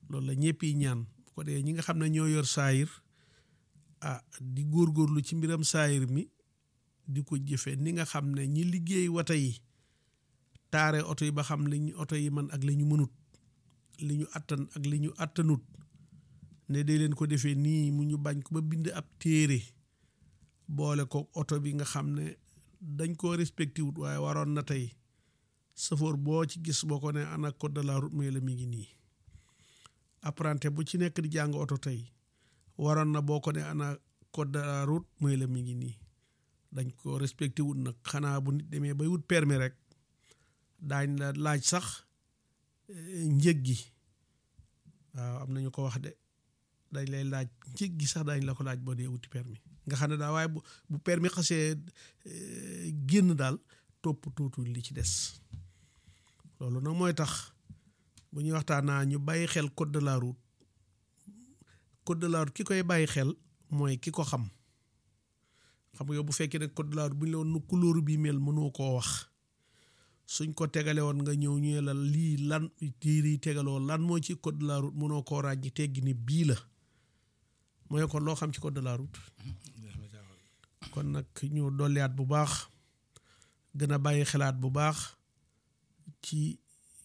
loolu la ñëpp yi ñaan bu ko dee ñi nga xam ne ñoo yor saayir ah di góorgóorlu ci mbiram saayir mi di ko jëfe ni nga xam ne ñi liggéey wata yi taare oto yi ba xam li ñu oto yi man ak li ñu mënut li ñu attan ak li ñu attanut ne day leen ko defee nii mu ñu bañ ko ba bind ab téere boole ko oto bi nga xam ne dañ koo respecté wut waaye waroon na tey safoor boo ci gis boo ko ne ana code de la route mooy la mi ngi nii apprenti bu ci nekk di jàng oto tey waroon na boo ko ne ana code de la route mooy la mi ngi nii dañ ko respecté wut nag xanaa bu nit demee bay wut permis rek daañ la laaj sax njëg gi waaw am nañu ko wax de dañ lay laaj njëg gi sax dañ la ko laaj boo dee wuti permis nga xam ne daal waaye bu bu permis xasee génn daal topp tuutul li ci des loolu nag mooy tax bu ñuy waxtaanaa ñu bàyyi xel code de la route code de la route ki koy bàyyi xel mooy ki ko xam xam nga yow bu fekkee ne code de la route bu ñu la woon nu couleur bi mel mënoo koo wax suñ ko tegale woon nga ñëw ñu la lii lan tiir yi tegaloo lan moo ci code de la route mënoo koo ràññi teggi ni bii la mooy kon loo xam ci code de la route kon nag ñu dolliwaat bu baax gën a bàyyi xelaat bu baax ci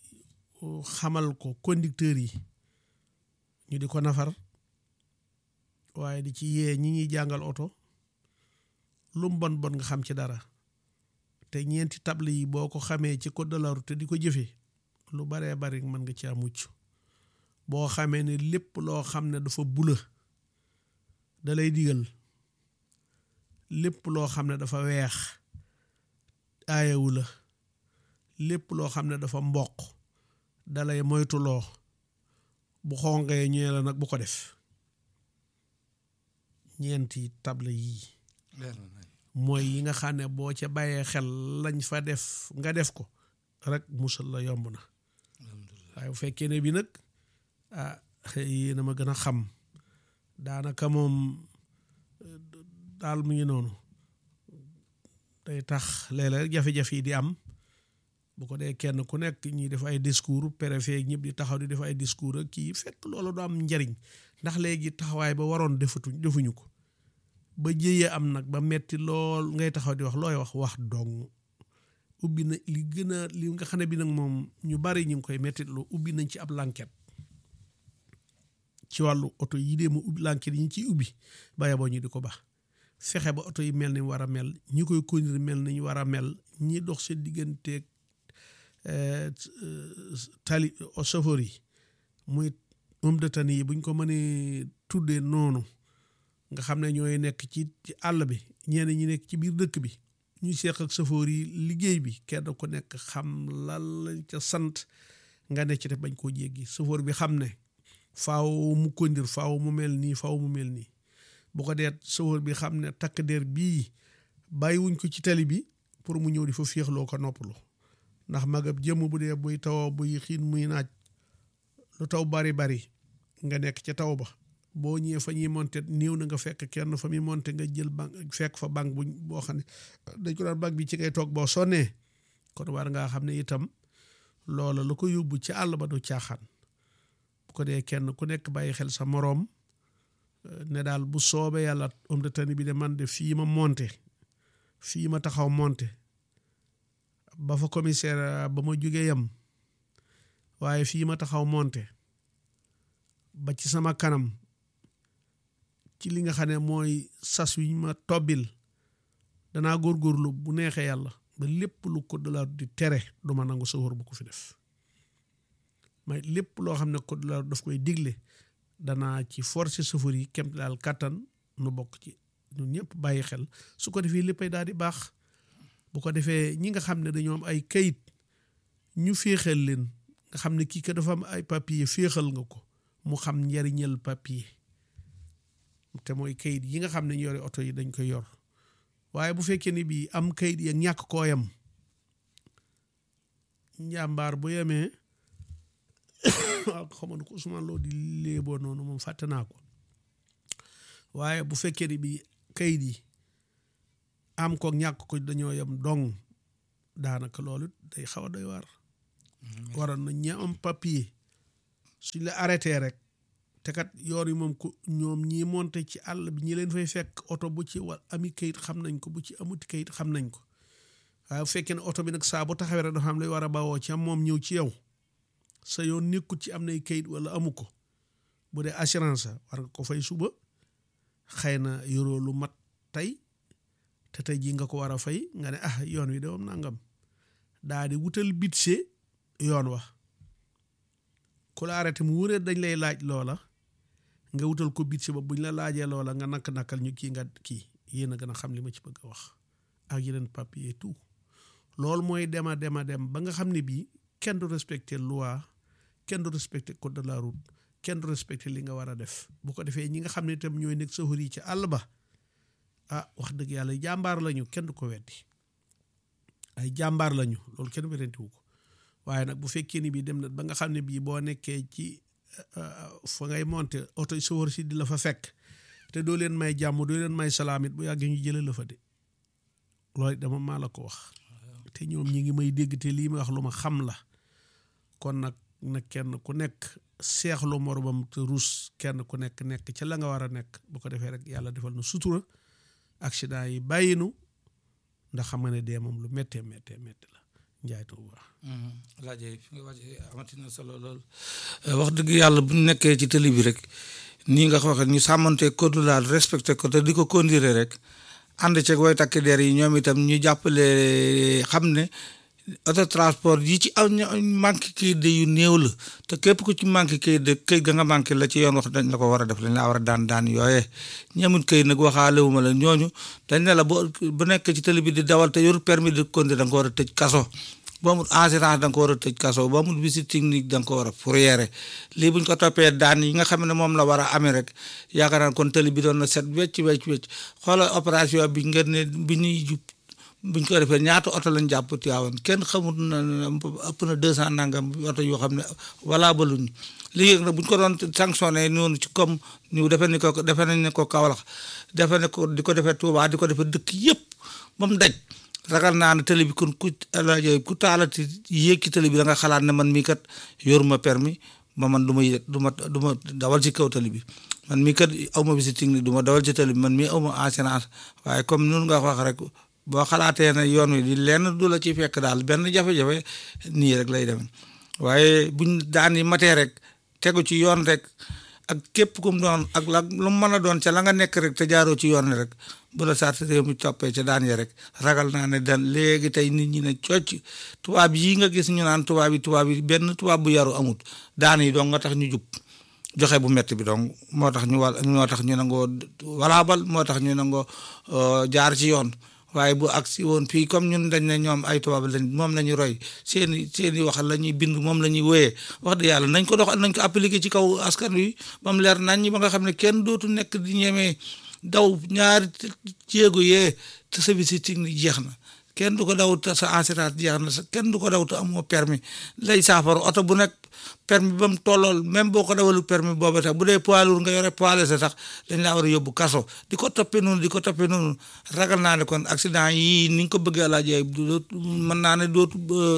xamal ko conducteur yi ñu di ko nafar waaye di ci yee ñi ñuy jàngal oto lu mu bon bon nga xam ci dara te ñeenti table yi boo ko xamee ci code de la route te di ko jëfee lu baree bari mën nga ci am mucc boo xamee ne lépp loo xam ne dafa bula da lay digal lépp loo xam ne dafa weex aayewu la lépp loo xam ne dafa mboq dalay moytuloo bu xonqee ñëwee la nag bu ko def ñeenti table yii mooy yi nga xam ne boo ca bàyyee xel lañ fa def nga def ko rek musal la yomb na waaye bu fekkee ne bi nag ah yéen a ma gën a xam daanaka moom daal mu ngi noonu day tax léeg-léeg jafe-jafe yi di am bu ko dee kenn ku nekk ñi def ay discours préfet ñëpp di taxaw di def ay discours ak kii fekk loolu du am njariñ ndax léegi taxawaay ba waroon defatuñ defuñu ko ba jëyee am nag ba metti lool ngay taxaw di wax looy wax wax dong ubbi na li gën a li nga xam ne bi nag moom ñu bari ñu ngi koy metti lu ubbi nañ ci ab lanket ci wàllu oto yi dee mu ubbi lanket yi ñu ciy ubbi bàyyi boo ñu di ko baax fexe ba oto yi mel ni war a mel ñi koy conduire mel ni ñu war a mel ñi dox seen digganteeg tali chauffeur yi muy homme de tenue yi buñ ko mënee tuddee noonu nga xam ne ñooy nekk ci ci àll bi ñenn ñi nekk ci biir dëkk bi ñu seeq ak chauffeur yi liggéey bi kenn ku nekk xam lan lañ ca sant nga ne ci def bañ koo jéggi chauffeur bi xam ne faaw mu conduire faaw mu mel nii faaw mu mel nii bu ko deet chauffeur bi xam ne takk der bii bàyyiwuñ ko ci tali bi pour mu ñëw di fa féexloo ko noppalu ndax magab jëmm bu dee buy tawoo buy xiin muy naaj lu taw bari bari nga nekk ca taw ba boo ñëwee fa ñuy monte néew na nga fekk kenn fa muy monte nga jël bank fekk fa bank buñ boo xam ne dañ ko daan bank bi ci ngay toog boo sonnee kon war ngaa xam ne itam loola lu ko yóbbu ci àll ba du caaxaan bu ko dee kenn ku nekk bàyyi xel sa moroom ne daal bu soobee yàlla homme de tenue bi de man de fii ma monte fii ma taxaw monte ba fa commissaire ba ma jógee yam waaye fii ma taxaw monte ba ci sama kanam ci li nga xam ne mooy sas wi ma tobbil danaa góorgóorlu bu neexee yàlla ba lépp lu code de la route di tere du ma nangu sawar bu ko fi def may lépp loo xam ne code de la route daf koy digle danaa ci forcer chauffeur yi kem daal kàttan nu bokk ci ñun ñëpp bàyyi xel su ko defee léppay daal di baax bu ko defee ñi nga xam ne dañoo am ay kayit ñu féexal leen nga xam ne kii ka dafa am ay papier féexal nga ko mu xam njariñal papier te mooy kayit yi nga xam ne ñu yore oto yi dañ koy yor waaye bu fekkee ni bii am kayit ya ñàkk koo yam njàmbaar bu yemee xamoon ko Ousmane Lo di léeboo noonu moom fàtte naa ko waaye bu fekkee ni bii kayit yi am ko ñàkk ko dañoo yem dong daanaka loolu day xaw a doy waar waroon na ña am papier suñ la arrêté rek te kat yoon yi moom ko ñoom ñii monte ci àll bi ñi leen fay fekk oto bu ci wa ami kayit xam nañ ko bu ci amuti kayit xam nañ ko waaye bu fekkee ne oto bi nag saa bu taxawee rek dafa xam lay war a bawoo ci am moom ñëw ci yow sa yoon nekkut ci am nay kayit wala amu ko bu dee assurance war nga ko fay suba xëy na yoroo lu mat tey te tey jii nga ko war a fay nga ne ah yoon wi de moom nangam daa di wutal budget yoon wa ku la arrêté mu wëree dañ lay laaj loola nga wutal ko budget ba buñ la laajee loola nga nakk nakkal ñu kii nga kii yéen a gën a xam li ma ci bëgg a wax ak yeneen papier tout loolu mooy dema dema dem ba nga xam ne bii kenn du respecter loi kenn du respecter code de la route kenn du respecter li nga war a def bu ko defee ñi nga xam ne itam ñooy nekk sa yi ci àll ba ah wax dëgg yàlla jàmbaar lañu kenn du ko weddi ay jàmbaar lañu loolu kenn werentiwu ko waaye nag bu fekkee ni bii dem na ba nga xam ne bii boo nekkee ci fa ngay monter oto sofër si di la fa fekk te doo leen may jàmm doo leen may salaam it bu yàggee ñu jëlee la fa de loolu dama maa la ko wax te ñoom ñi ngi may dégg te lii may wax lu ma xam la kon nag nag kenn ku nekk seexlu moromam te ruus kenn ku nekk nekk ca la nga war a nekk bu ko defee rek yàlla defal na sutura accident yi bàyyinu ndax xam nga ne dee moom lu méttee méttee méttee la njaay tuuba laajee fi nga wàcce amati na solo lool wax dëgg yàlla bu ñu nekkee ci tëli bi rek nii nga ko waxee ñu sàmmante code la respecté ko te di ko conduire rek ànd ceeg way takk der yi ñoom itam ñu jàppale xam ne auto transport yi ci aw manqué kayit de yu néew la te képp ku ci manqué kayit de kayit ga nga manqué la ci yoon wax dañ la ko war a def dañ la war a daan daan yooyee ñemut kayit nag waxaale wu ma la ñooñu dañ ne la bu bu nekk ci télé bi di dawal te yor permis de conduire da nga ko war a tëj kaso boo amul assurance da nga ko war a tëj kaso boo amul visite technique da nga ko war a fourrière lii buñ ko toppee daan yi nga xam ne moom la war a amee rek yaakaar naa kon télé bi doon na set wecc wecc wecc xoolal opération bi ngeen ne bi ñuy jub buñ ko defee ñaata oto lañ jàpp Tiwaawan kenn xamut na ëpp na deux cent nangam oto yoo xam ne wala baluñ léegi nag buñ ko doon sanctionné noonu ci comme ñu defee ni ko defee nañ ne ko Kaolack defee ne ko di ko defee Touba di ko defee dëkk yëpp ba mu daj ragal naa ne télé bi kon ku ku taalati yéeg ci télé bi da nga xalaat ne man mii kat yoruma permis ba man du ma du ma du ma dawal ci kaw télé bi man mii kat aw ma visite technique du ma dawal ci télé bi man mii aw ma assurance waaye comme noonu nga wax rek boo xalaatee ne yoon wi di lenn du la ci fekk daal benn jafe-jafe nii rek lay demee waaye buñ daan yi matee rek tegu ci yoon rek ak képp kum doon ak la lu mu mën a doon ca la nga nekk rek te jaaroo ci yoon rek bu la sart réew mi toppee ca daan ya rek ragal naa ne dan léegi tey nit ñi ne cocc tubaab yi nga gis ñu naan tubaab yi tubaab yi benn tubaab bu yaru amut daan yi dong nga tax ñu jub joxe bu metti bi donc moo tax ñu wal moo tax ñu nangoo walaabal moo tax ñu nangoo jaar ci yoon waaye bu agsi woon fii comme ñun dañ ne ñoom ay tubaab lañ moom la ñuy roy seeni seeni wax la ñuy bind moom la ñuy wéyee wax dëgg yàlla nañ ko dox nañ ko appliqué ci kaw askan wi ba mu leer nañ ñi ba nga xam ne kenn dootu nekk di ñemee daw ñaari jéego yee te sa visite technique jeex na kenn du ko daw te sa assurance jeex na kenn du ko daw te amoo permis lay saafara oto bu nekk permis ba mu tollool même boo ko dawalu permis booba sax bu dee poids lourd nga yore poids léger sax dañ laa war a yóbbu kaso di ko toppee noonu di ko toppee noonu ragal naa ne kon accident yii ni nga ko bëggee laajee dootu mën naa ne dootu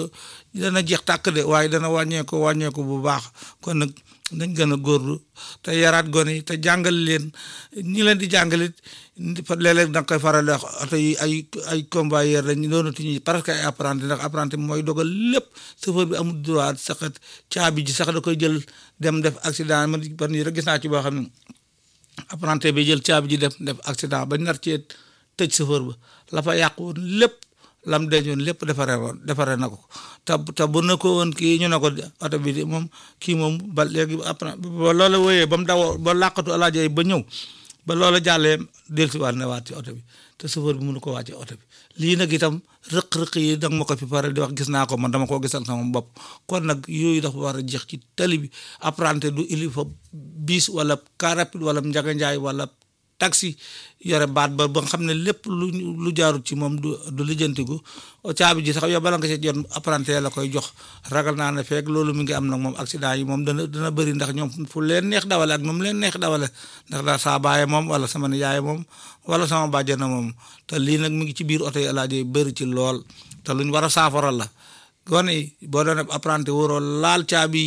dana jeex tàkk de waaye dana wàññeeku wàññeeku bu baax kon nag nañ gën a góorlu te yaraat gone yi te jàngal leen ñi leen di jàngalit léeg-léeg da nga koy faral di wax oto yi ay ay convoyeur lañ doonatuñu presque ay apprenti ndax apprenti mooy dogal lépp chauffeur bi amul droit saxat caabi ji sax da koy jël dem def accident man ban yi rek gis naa ci boo xam ne apprenti bi jël caabi ji def def accident ba nar cee tëj chauffeur ba la fa yàq woon lépp lam dencoon lépp defaree woon defaree na ko te te bu na ko woon kii ñu ne ko oto bi moom kii moom ba léegi après ba loola wooyee ba mu daw ba làqatu alaaja ba ñëw ba loola jàllee dellusiwaat na waat ci oto bi te chauffeur bi mënu ko wàcce oto bi lii nag itam rëq-rëq yi danga ma ko fi pare di wax gis naa ko man dama koo gisal sama bopp kon nag yooyu dafa war a jeex ci tali bi apprenti du il faut bis wala car rapide wala njaga njaay wala taxi yore baat ba ba nga xam ne lépp lu lu jaarut ci moom du du lijjantiku caabi ji sax yow bala nga ci jot apprenti la koy jox ragal naa ne feeg loolu mi ngi am nag moom accident yi moom dana dana bëri ndax ñoom fu leen neex dawale ak nu mu leen neex dawale ndax daal saa baaye moom wala sama nijaay moom wala sama bàjjana moom te lii nag mi ngi ci biir oto yi alaaje bëri ci lool te luñ war a saafara la gone yi boo doon apprenti waroo laal caabi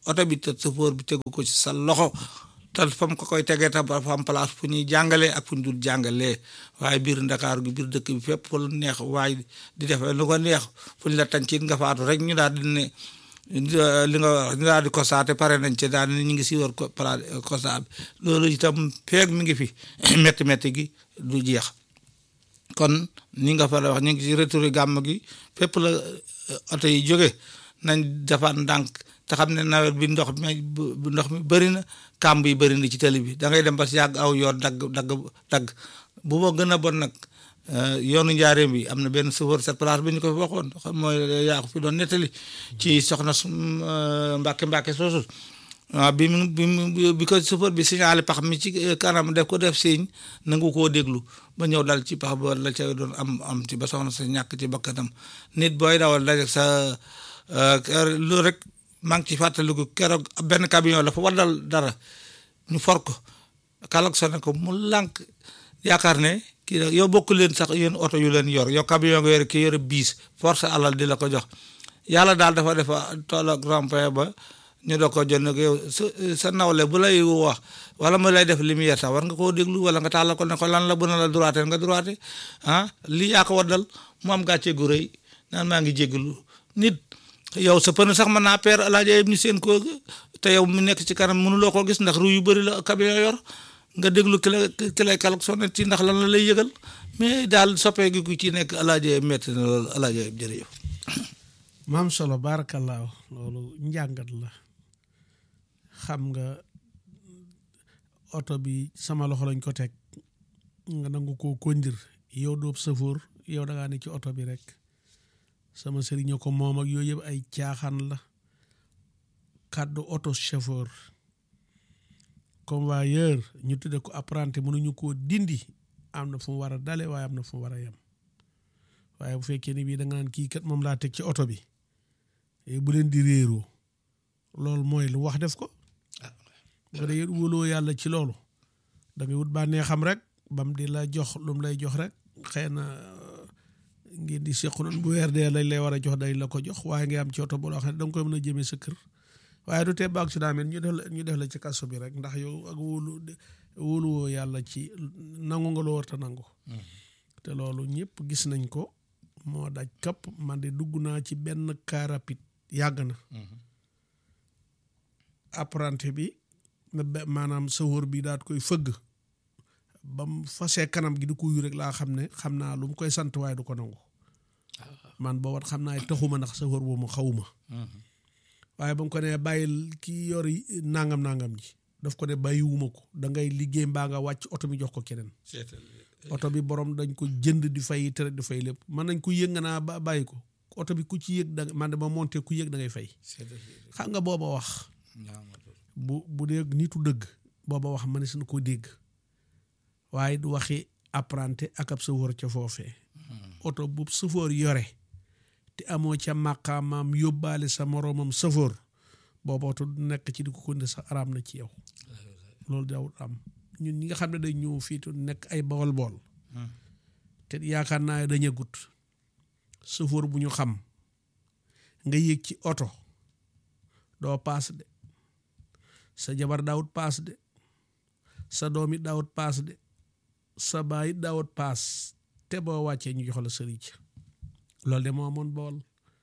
oto bi te chauffeur bi tegu ko ci sa loxo te fa mu ko koy tegee tam fa am place fu ñuy jàngalee ak fu ñu dul jàngalee waaye biir Ndakaaru gi biir dëkk bi fépp fu lu neex waaye di defee lu ko neex fu ñu la tàncit nga faatu rek ñu daal di ne li nga wax ñu daal di constaté pare nañ ci daal ñu ngi si war ko constat bi loolu itam feeg mi ngi fi métti métti gi du jeex kon ni nga fa la wax ñu ngi si retour gàmm gi fépp la oto yi jóge nañ defaat ndànk te xam ne nawet bi ndox mi bu ndox mi bëri na kàmb yi bëri na ci tali bi da ngay dem ba si yàgg aw yoon dagg dagg dagg bu ma gën a bon nag yoonu njaareem bi am na benn chauffeur cette place bi ñu ko fi waxoon xam mooy yaa ko fi doon nettali ci soxna Mbàkke Mbàkke soosu waaw bi mu bi mu bi ko chauffeur bi signalé pax mi ci kanam def ko def signe nangu koo déglu ba ñëw dal ci pax ba la ca doon am am ci ba soxna sa ñàkk ci bakkanam nit booy dawal dajeg sa loolu rek maa ngi ci fàttaliku keroog benn camion la fa waddal dara ñu for ko kalak sone ko mu lànk yaakaar ne kii yow bokk leen sax yéen oto yu leen yor yow camion nga yore kii yore biis force alal di la ko jox yàlla daal dafa defa tool ak rond-point ba ñu doo ko jot nag yow sa sa nawle bu lay wax wala mu lay def lumière sax war nga koo déglu wala nga tàllal ko ne ko lan la bu na la droite nga droite ah lii yaa ko waddal mu am gàcce gu rëy naan maa ngi jégalu nit yow sa pneu sax mën naa peer alaaja yëpp ni seen ko te yow mu nekk ci kanam mënuloo koo gis ndax ru yu bëri la camion yor nga déglu ki la ki lay kalak sonné ci ndax lan la lay yëgal mais daal soppee gi ku ci nekk alaaja yëpp métti na loolu alaaja yëpp jërëjëf maam solo baarakallaahu loolu njàngat la xam nga oto bi sama loxo lañ ko teg nga nangu koo kondir yow doob safoor yow da ngaa ne ci oto bi rek sama sëriñ ko moom ak yooyu yëpp ay caaxaan la kàddu oto chauffeur convoyeur ñu tudde ko apprenti mënuñu koo dindi am na fu mu war a dale waaye am na fu mu war a yem waaye bu fekkee ni bii da nga naan kii kat moom laa teg ci oto bi bu leen di réeroo loolu mooy lu wax def ko ba dee wóoloo yàlla ci loolu da ngay wut bànnee xam rek bam di la jox lu mu lay jox rek xëy na ngeen di sequ noonu bu weer dee lañ lay war a jox dañ la ko jox waaye nga am ci oto boo xam ne da nga koy mën a jëmee sa kër waaye du tee ba accident ñu def la ñu def la ci kaso bi rek ndax yow ak wóolu wóoluwoo yàlla ci nangu nga loo war ta nangu te loolu ñëpp gis nañ ko moo daj kapp man de dugg naa ci benn car rapide yàgg na apprenti bi maanaam sawóor bi daat koy fëgg ba mu fasee kanam gi di ko yu rek laa xam ne xam naa lu mu koy sant waaye du ko nangu man boo wat xam naa taxuma ndax sawóor boobu xawuma waaye ba mu ko ne bàyyil kii yor nangam nangam ji daf ko ne bàyyiwuma ko da ngay liggéey mbaa nga wàcc oto bi jox ko keneen oto bi borom dañ ko jënd di fay tere di fay lépp mën nañ ko yëg nga naa ba bàyyi ko oto bi ku ci yëg da man de ma monté ku yëg da ngay fay xam nga booba wax bu bu dee nitu dëgg booba wax ma ne suñu ko dégg waaye du waxi apprenti ak ab sëfoor ca foofee oto bu sëfoor yore te amoo ca màqaamaam yóbbaale sa moroomam sëfoor booba oto du nekk ci di ko konde sax araam na ci yow loolu dawul am ñun ñi nga xam ne dañ ñëw fii tu nekk ay bawol bool te yaakaar naa dañu gut sëfoor bu ñu xam nga yéeg ci oto doo paas de sa jabar daawut paas de sa doom it daawut paas de sa baay it daawut paas te boo wàccee ñu jox la sëriñ loolu de moo amoon bool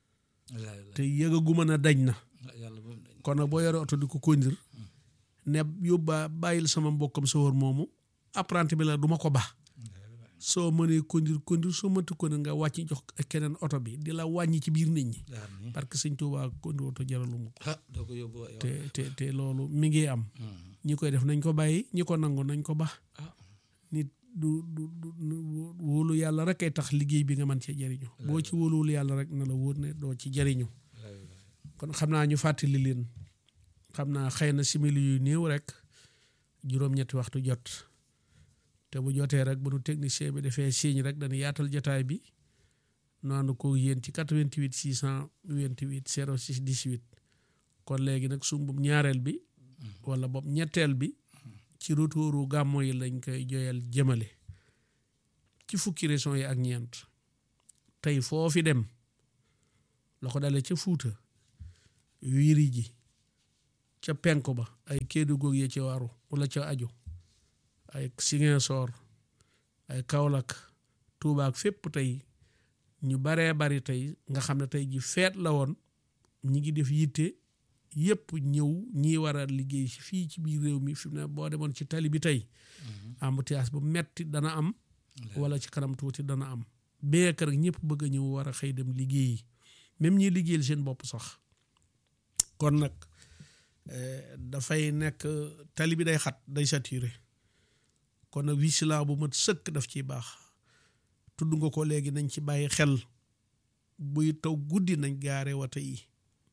te yëgaguma na dañ na kon nag boo yore oto di ko kondir ne yóbbaa bàyyil sama mbokkam sawar moomu apprenti bi la du ma ko ba soo mënee kondir kondir soo mënti kondir nga wàcc jox keneen oto bi di la wàññi ci biir nit ñi parce que sëñ Tuubaa kondir oto jaralu mu ko te te te loolu mi ngi am ñi koy def nañ ko bàyyi ñi ko nangu nañ ko ba nit du du du wóolu yàlla rek ay tax liggéey bi nga mën cee jariñu boo ci wóoluwul yàlla rek na la wóor ne doo ci jariñu kon xam naa ñu fàttali leen xam naa xëy na simili yu néew rek juróom-ñetti waxtu jot te bu jotee rek bu nu technicien bi defee signe rek dañu yaatal jotaay bi noonu ko yéen ci 88 628 06 18 kon léegi nag sumbum ñaareel bi wala boog ñetteel bi ci retouru gàmmo yi lañ koy joyal jëmale ci fukki régions yi ak ñeent tey foofi dem la ko dale ca Fuuta wiiri ji ca penku ba ay Kédougou yee ci waru wala ca aju ay Ziguinchor ay Kaolack Touba ak fépp tey ñu baree bari tey nga xam ne tey ji feet la woon ñi ngi def yitte yëpp ñëw ñii war a liggéey si fii ci biir réew mi fi mu ne boo demoon ci tali bi tey embouteillage bu metti dana am wala ci kanam tuuti dana am béykat rek ñëpp bëgg a ñëw war a xëy dem liggéeyi même ñi liggéeyal seen bopp sax kon nag dafay nekk tali bi day xat day saturé kon nag vigilant bu mat sëkk daf ciy baax tudd nga ko léegi nañ ci bàyyi xel buy taw guddi nañ gaare wata yi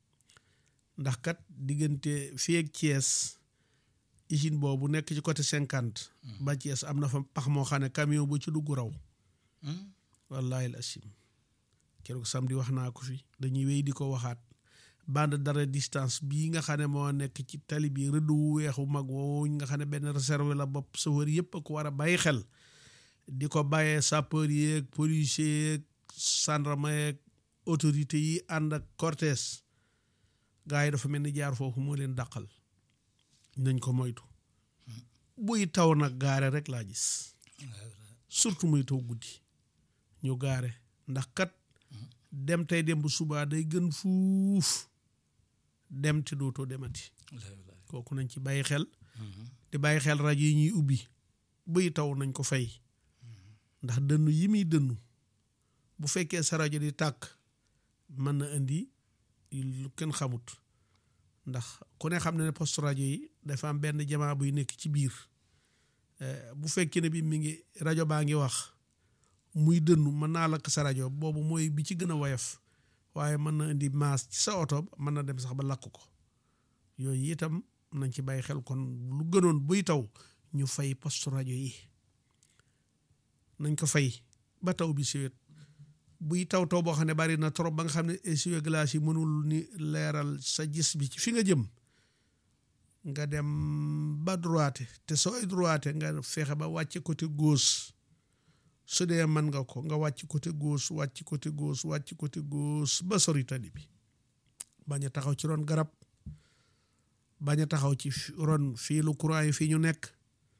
ndax kat diggante fii ak Thiès usine boobu nekk ci côté cinquante ba Thiès am na fa pax moo xam ne camion bu ci dugg raw wallahi asim keroog samedi wax naa ko fi dañuy wéy di ko waxaat bande d'arrêt distance bii nga xam ne moo nekk ci tali bi rëdd wu weexu mag woowu nga xam ne benn réserve la bopp chauffeur yëpp a ko war a bàyyi xel di ko bàyyee sapeur yeeg policier yeeg gendarme yeeg autorité yi ànd ak cortège gaa yi dafa mel ni jaar foofu moo leen dàqal nañ ko moytu buy taw nag gaare rek laa gis surtout muy taw guddi ñu gaare ndax kat dem tey dem bu subaa day gën fuuf dem te dootoo demati kooku nañ ci bàyyi xel di bàyyi xel rajo yi ñuy ubbi buy taw nañ ko fay ndax dënnu yi muy dënnu bu fekkee sa rajo di tàkk mën na indi lu kenn xamut ndax ku ne xam ne ne poste rajo yi dafa am benn jamaa buy nekk ci biir bu fekkee ne bi mi ngi rajo baa ngi wax muy dënnu mën naa lakk sa rajo boobu mooy bi ci gën a woyof waaye mën na indi maas ci sa oto mën na dem sax ba lakk ko yooyu itam nañ ci bàyyi xel kon lu gënoon buy taw ñu fay poste rajo yi nañ ko fay ba taw bi siwet buy taw taw boo xam ne bari na trop ba nga xam ne essuie glace yi mënul ni leeral sa gis bi ci fi nga jëm nga dem ba droite te sooy droite nga fexe ba wàcce côté gauche su dee mën nga ko nga wàcc côté gauche wàcc côté gauche wàcc côté gauche ba sori tali bi bañ a taxaw ci ron garab bañ a taxaw ci ron fiilu courant yi fii ñu nekk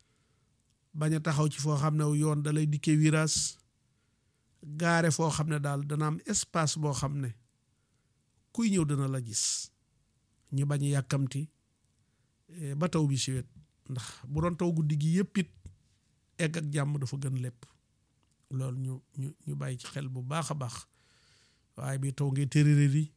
bañ a taxaw ci foo xam ne yoon da lay dikkee virage gaare foo xam ne daal dana am espace boo xam ne kuy ñëw dana la gis ñu bañ a yàkkamti ba taw bi si wet ndax bu doon taw guddi gi yëpp it egg ak jàmm dafa gën lépp loolu ñu ñu ñu bàyyi ci xel bu baax a baax waaye bi taw ngay tërëre di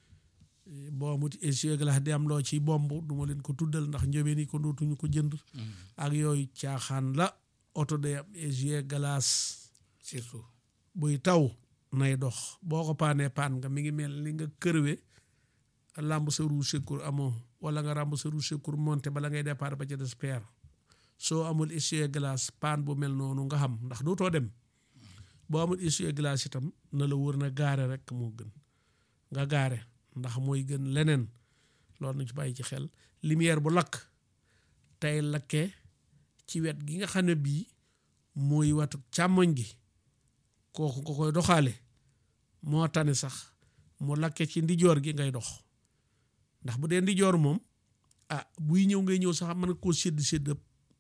boo amut essuie glace di am loo ci bomb du ma leen ko tuddal ndax njóobeen yi ko dootuñu ko jënd ak yooyu caaxaan la oto day am essuie glace surtout buy taw nay dox boo ko paanee paan nga mi ngi mel ni nga kërwe làmb sa roue secours amoo wala nga ràmb sa roue secours monté bala ngay départ ba ca des peer soo amul essuie glace paan bu mel noonu nga xam ndax dootoo dem boo amul essuie glace itam na la wër na gaare rek moo gën nga gaare ndax mooy gën leneen loolu na ci bàyyi ci xel lumière bu lakk tey lakkee ci wet gi nga xam ne bii mooy watu càmmoñ gi kooku nga koy doxaale moo tane sax mu lakke ci ndijoor gi ngay dox ndax bu dee ndijoor moom ah buy ñëw ngay ñëw sax mën koo sédd sédd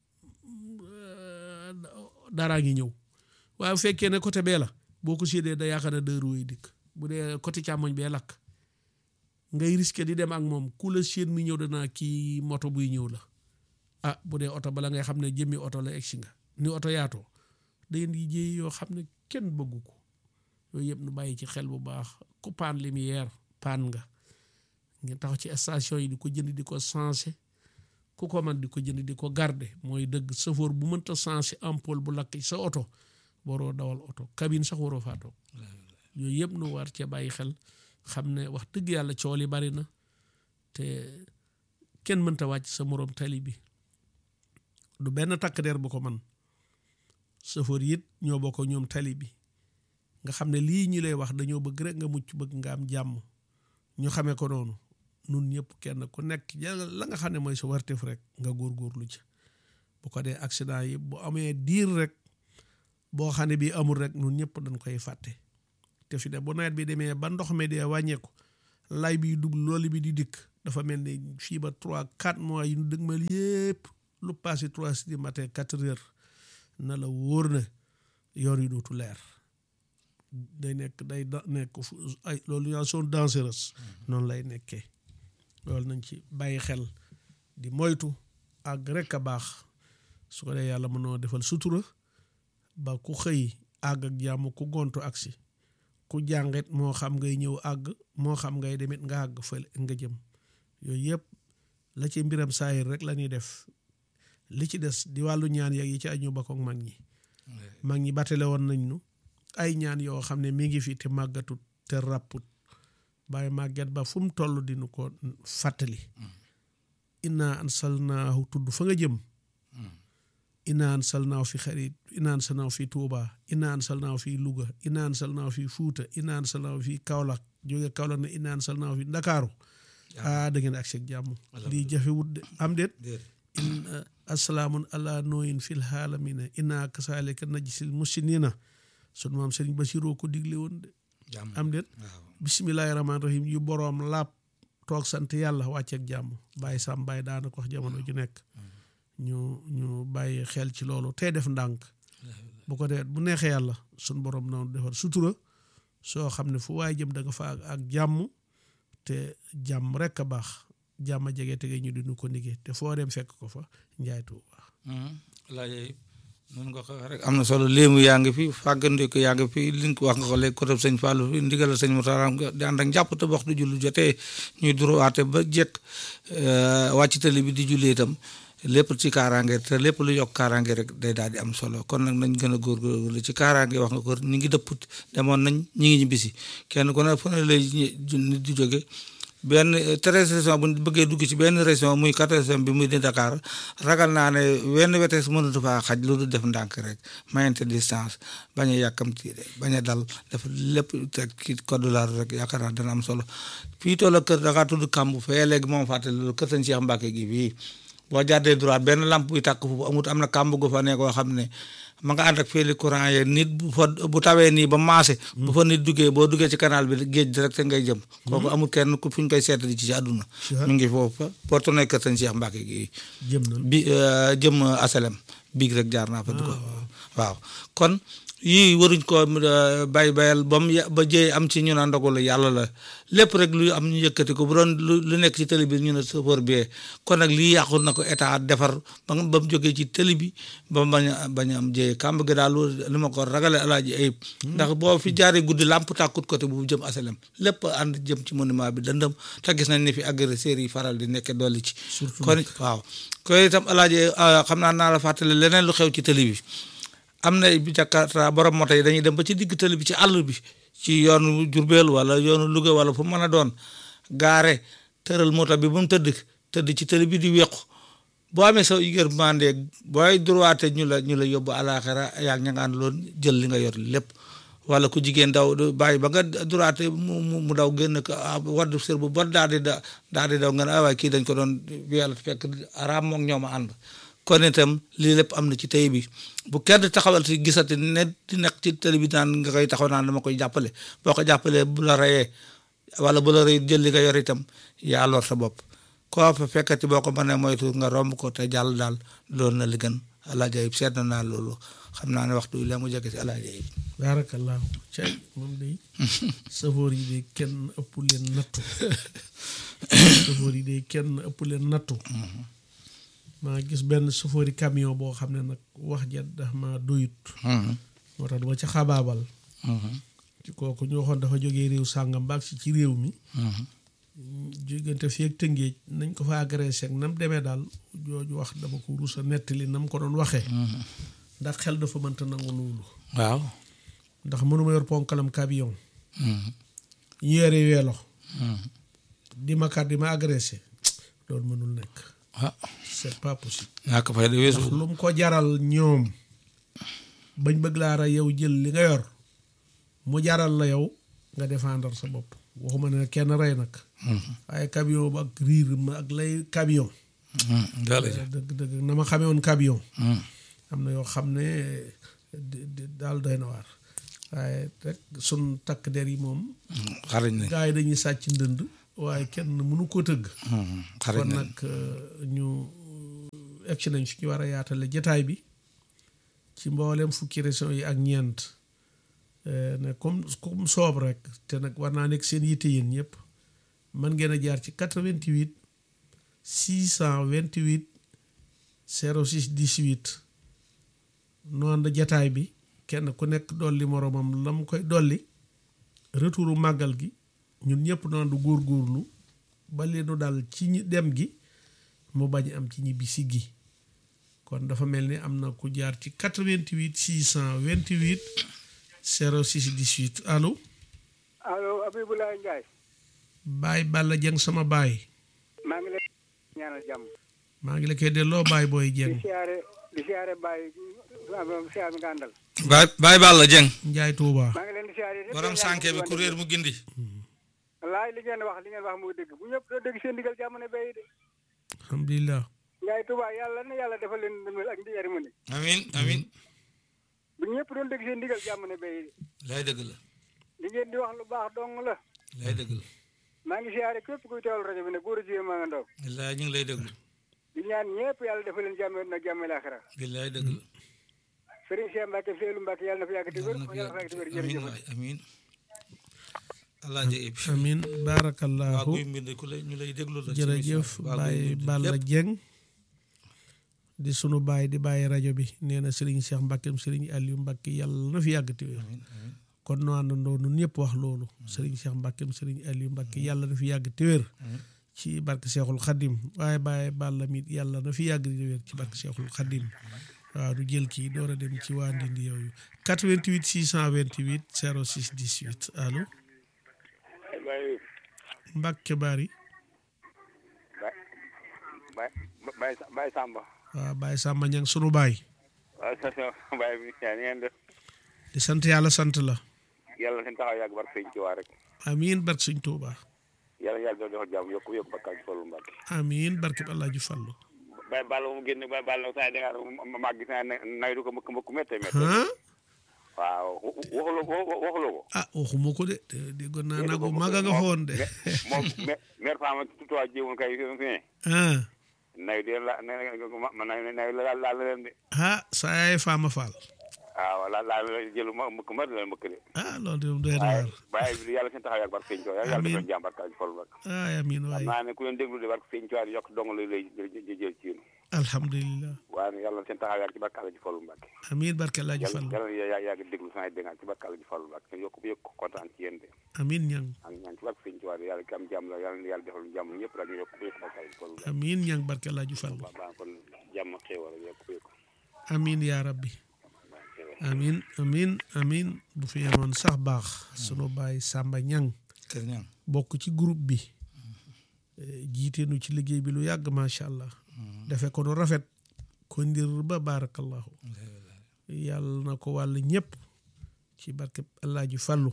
daraa ngi ñëw waaye bu fekkee ne côté bee la boo ko séddee da yaakaar ne deux roues yi dikk bu dee côté càmmoñ bee lakk ngay risqué di dem ak moom ku la séen mi ñëw danaa kii moto buy ñëw la ah bu dee oto bala ngay xam ne jëmmi oto la egsi nga ni oto yaatoo day di jéey yoo xam ne kenn bëggu ko yooyu yëpp nu bàyyi ci xel bu baax ku paan lumière paan nga ngeen taxaw ci station yi di ko jënd di ko sensé ku ko man di ko jënd di ko garde mooy dëgg chauffeur bu mënta sensé ampoule bu lakk ci sa oto waroo dawal oto cabine sax waroo faa toog yooyu yëpp nu war cee bàyyi xel xam ne wax dëgg yàlla cool yi bari na te kenn mënta wàcc sa moroom tali bi du benn takk der bu ko man chauffeur it ñoo bokk ñoom tali bi nga xam ne lii ñi lay wax dañoo bëgg rek nga mucc bëgg nga am jàmm ñu xamee ko noonu nun ñëpp kenn ku nekk la nga xam ne mooy sa warteef rek nga góorgóorlu ci bu ko dee accident yi bu amee diir rek boo xam ne bii amul rek nun ñëpp dañ koy fàtte te fi de bu nawet bi demee ba ndox mi dee wàññeeku lay bi dugg loolu bi di dikk dafa mel ni fii ba trois quatre mois yu ñu dëgmal yépp lu passé trois heures du matin quatre heures na la wóor na yoon yi dootu leer day nekk day da nekk fu ay loolu yaa sont dangereuses noonu lay nekkee loolu nañ ci bàyyi xel di moytu àgg rek a baax su ko dee yàlla mënoo defal sutura ba ku xëy àgg ak jàmm ku gontu agsi ku jàngit moo xam ngay ñëw àgg moo xam ngay demit nga àgg fële nga jëm yooyu yëpp la ci mbiram saayir rek la ñuy def li ci des di wàllu ñaan yeeg yi ci añu ba ko mag ñi mag ñi batale woon nañ nu ay ñaan yoo xam ne mi ngi fi te màggatut te ràpput bàyyi màgget ba fu mu toll dinu ko fàttali inna ansalnaahu tudd fa nga jëm inna ansalnaahu fi xarit inna ansalnaahu fi Tuuba inna ansalnaahu fi Luga inna ansalnaahu fi Fuuta inna ansalnaahu fi Kaolack jóge Kaolack ne inna ansalnaahu fi Ndakaaru ah da ngeen ak seeg jàmm lii jafewut de am déet in asalaamun ala nooyin fil xaalamina inna kasaalika najsil musinina sun maam Sëriñ Basiru ko digle woon de am déet bisimilahi rahmaani rahim yu boroom laab toog sant yàlla wàcceeg jàmm bàyyi sàmm bàyyi daana ko wax jamono ju nekk ñu ñu bàyyi xel ci loolu tey def ndànk bu ko dee bu neexee yàlla sun borom noonu defar sutura soo xam ne fu waaye jëm da nga fa ak jàmm te jàmm rek a baax jàmm jege tege ñu dinu ko nigee te foo dem fekk ko fa njaay tuuba laaj noonu nga ko wax rek am na solo léemu yaa ngi fi fàggandi ko yaa ngi fi li nga wax nga ko léegi côté sëñ Fallou fi ndigal sëñ Moutara di ànd ak njàpp te waxtu jullu jotee ñuy duruwaate ba jekk wàcc tali bi di julli itam lépp ci kaaraange te lépp lu yokk kaaraange rek day daal di am solo kon nag nañ gën a góorgóorlu ci kaaraange wax nga ko ñi ngi dëpp demoon nañ ñi ngi ñibbisi kenn ku ne fu ne lay nit di jóge benn treize région bu bëggee dugg ci benn région muy quatorzième bi muy di Dakar ragal naa ne wenn wetees mënatu faa xaj lu def ndànk rek mayante distance bañ a yàkkamti bañ a dal def lépp teg ci code de la route rek yaakaar naa dana am solo fii toll kër da ngaa tudd kàmb fee léegi moom fàttali loolu kër sëñ Cheikh Mbacke gi fii boo jàddee droite benn lampe buy tàkk foofu amut am na kàmb gu fa ne koo xam ne ma nga ànd ak fii courant ye nit bu fa bu tawee nii ba maase bu fa nit duggee boo duggee ci canal bi géej direct ngay jëm kooku amul kenn ku fu ñu koy seetali ci ci àdduna mi ngi foofu boo tourné kër sëñ Cheikh Mbacke gi jëm na bi jëm asalem biig rek jaar naa fa du ko waaw kon yii waruñ ko bay bayal ba mu ba jëye am ci ñu naan ndogalu yàlla la lépp rek lu am ñu yëkkati ko bu doon lu nekk ci télé bi ñu ne chauffeur bi kon nag lii yàqul na ko état defar ba ba mu jógee ci télé bi ba bañ a bañ a am jëye kàmb gi daal li ma ko ragale alaaji ayib ndax boo fi jaaree guddi làmp tàkkut côté bu jëm asalem lépp ànd jëm ci monument bi dëndëm te gis nañ ni fi agresseurs yi faral di nekke dolli ci kon waaw koy itam alaaji xam naa naa la fàttali leneen lu xew ci télé bi am na bi Jakarta borom moto yi dañuy dem ba ci digg tali bi ci àll bi ci yoonu Jurbel wala yoonu Louga wala fu mën a doon gaare tëral moto bi ba mu tëdd tëdd ci tali bi di wequ boo amee sa yërmande booy droite ñu la ñu la yóbbu àlaaxira yaa ngi ña nga loon jël li nga yor lépp wala ku jigéen daw bàyyi ba nga droite mu mu daw génn ko wadd sër bu bon daal di da daal di daw nga ne waaye kii dañ ko doon yàlla fekk araam moom ñoom a ànd kon itam lii lépp am na ci tey bi bu kenn taxawal si gisati ne di nekk ci télé bi naan nga koy taxaw naan dama koy jàppale boo ko jàppalee bu la reyee wala bu la rey jël li nga yor itam yaa lor sa bopp koo fa fekkati boo ko mënee moytu nga romb ko te jàll daal loolu na li gën alaaji ayib seet na naa loolu xam naa ne waxtu bi la mu jege si alaaji ayib baarakallaahu cay moom day safoor yi de kenn ëpp leen nattu safoor yi de kenn ëpp leen nattu maa gis benn sofóori camion boo xam ne nag wax ja dafa ma doyut moo tax dama ca xabaabal ci kooku ñu waxoon dafa jógee réew sàngam baag si ci réew mi jógante fii ak tëngéej nañ ko fa agressé ak nam demee daal jooju wax dama ko rusa nettali nam ko doon waxee ndax xel dafa mënta nangu loolu waaw ndax mënuma yor ponkalam camion ñu yore weelo di ma kat di ma agressé loolu mënul nekk ah c'est pas possible ñaa ko fay de weesu ndax lu mu ko jaral ñoom bañ bëgg laa ra yow jël li nga yor mu jaral la yow nga défendre sa bopp waxuma ne kenn rey nag waaye camion ba ak riir ma ak lay camion dëgg dëgg na ma xamee woon camion am na yoo xam ne daal doy na waar waaye rek sun takk der yi moom xarañ nañ gars yi dañuy sàcc ndënd waaye kenn mënu ko tëgg xarit kon nañ nag ñu egg nañ fi ñu war a yaatale jataay bi ci mboolem fukki région yi ak ñeent ne comme comme soob rek te nag war naa nekk seen yitte yéen ñëpp mën ngeen a jaar ci 88 628 06 18 noonu jataay bi kenn ku nekk dolli moroomam la mu koy dolli retouru màggal gi ñun ñëpp noonu du góorgóorlu ba leenu dal ci ñi dem gi mu bañ am ci ñibbisi gi kon dafa mel ni am na ku jaar ci 88 628 06 18 allo allo Abibulaay Ndiaye Baay Balla Jeng sama baay maa ngi lay ñaanal jàmm maa ngi la koy delloo baay booy di Jeng siyaare di siyaare Baye siyaare nga àndal baay baay Balla Jeng Njaay Tuuba maa ngi leen di siyaare yëpp borom sànke bi kuréel mu gindi laay li ngeen wax li ngeen wax muy dëgg bu ñëpp doo dégg seen ndigal jàmm ne bay de alhamdulilah Ndiaye Touba yàlla na yàlla defal leen ndimbal ak ndi yari mu ne amin amin bu ñëpp doon dégg seen ndigal jàmm ne bay de lay dëgg la li ngeen di wax lu baax dong la lay dëgg la maa ngi siyaare képp kuy teewal rajo bi ne góor a jigéen maa nga ndaw billaay ñu ngi lay déglu di ñaan ñëpp yàlla defal leen jàmm na jàmm laaxira billaay dëgg la Serigne Cheikh Mbacke Seydou Mbacke yàlla na fi yàgg te wér yàlla na fi yàlla na fi yàgg te wér yàgg amin jërëjëf waay amin alaaji ib amin waa barakallahu guy mbind ku lay ñu lay déglu la ci jërëjëf émission bi. waa Guy Baay Mbind Balla lépp. Jeng di sunu baay di bàyyi rajo bi nee na Serigne Cheikh Mbackeem Serigne Aliou Mbacke yàlla na fi yàgg te wér amin amin kon nu àndandoo nun ñëpp wax loolu Serigne Cheikh Mbackeem Serigne Aliou Mbacke yàlla na fi yàgg te wér ci barke Cheikhul Khadim waaye Baay Balla mit yàlla na fi yàgg te wér ci barke Cheikhul Khadim waaw du jël kii door a dem ci waa Ndindi yooyu 88 628 06 18 allo Baye Mbacke Bari Baye Baye Baye Samba waaw Baye Samba Ñang sunu baay waaw sa sa Baye bi yaa ni ngeen def di sant yàlla sant la yàlla seen taxaw yàgg barke sëñ ci waa rek amiin barke Sëñ Tuuba yàlla yàlla defal jàmm yokku yokku bakkaat ci Fallu Mbàkke amiin barke bi Alaaji Fallu Baye Balla mu génn Baye Balla saa da nga mag gis naa ne nawdu ko mbëkk mbëkk métte métte ah waaw waxuloo ko waxuloo ko ah waxuma ko de te déggoon naa nagu maga nga foon de moom maire fama tutuwaa jéewoon kay fi ne ah naw de la ma naw naw la laal leen de ah saa yaay faama faal waaw la laal jëlu ma mbëkk ma la mbëkk de ah loolu de moom doy na waaye waar waaye bi yàlla seen taxaw yàgg barke sëñ Tuubaa yàlla defal jàmm barke ci Fallu Mbàkke ah amiin xam waay naa ne ku leen déglu de barke sëñ Tuubaa yokk dong lay lay jël ci yéen alhamdulilah waaye yàlla seen taxaw yàgg ci barke ci Fallu Mbàkke amiin barke Alaaji yàlla Fallu yàlla yaa yàgg déglu saa dégg ci barke ci Fallu Mbàkke yokk yokk kontaan ci yéen de amiin ñang ak ñaan ci barke sëñ Tuubaa de yàlla ki am jàmm la yàlla yàlla defal jàmm ñëpp la ñu yokk yokk barke ci Fallu Mbàkke amiin ñang barke Alaaji Fallu baax baax kon jàmm xéewal yokk yokk amiin yaa rabbi amiin amiin amiin bu fi yemoon sax baax sunu baay Samba ñang kër ñang bokk ci groupe bi jiite nu ci liggéey bi lu yàgg macha allah defe ko nu rafet ko ndir ba barakallahu yàlla na ko wàll ñëpp ci barke Alaaji Fallu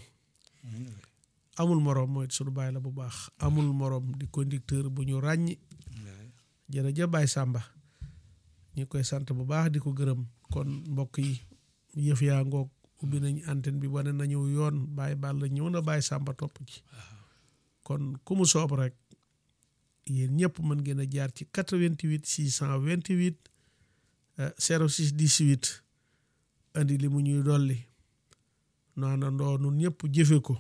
amul moroom mooy sunu baay la bu baax amul moroom di conducteur bu ñu ràññi jërëjëf Baay Sàmba ñu koy sant bu baax di ko gërëm kon mbokk yi yëf yaa ngoog ubbi nañ antenne bi wane nañu yoon Baay Balla ñëw na Baay Sàmba topp ci kon ku mu soob rek yéen ñëpp mën ngeen a jaar ci 88 628 06 18 andi li mu ñuy dolli naanandoo nun ñëpp jëfe ko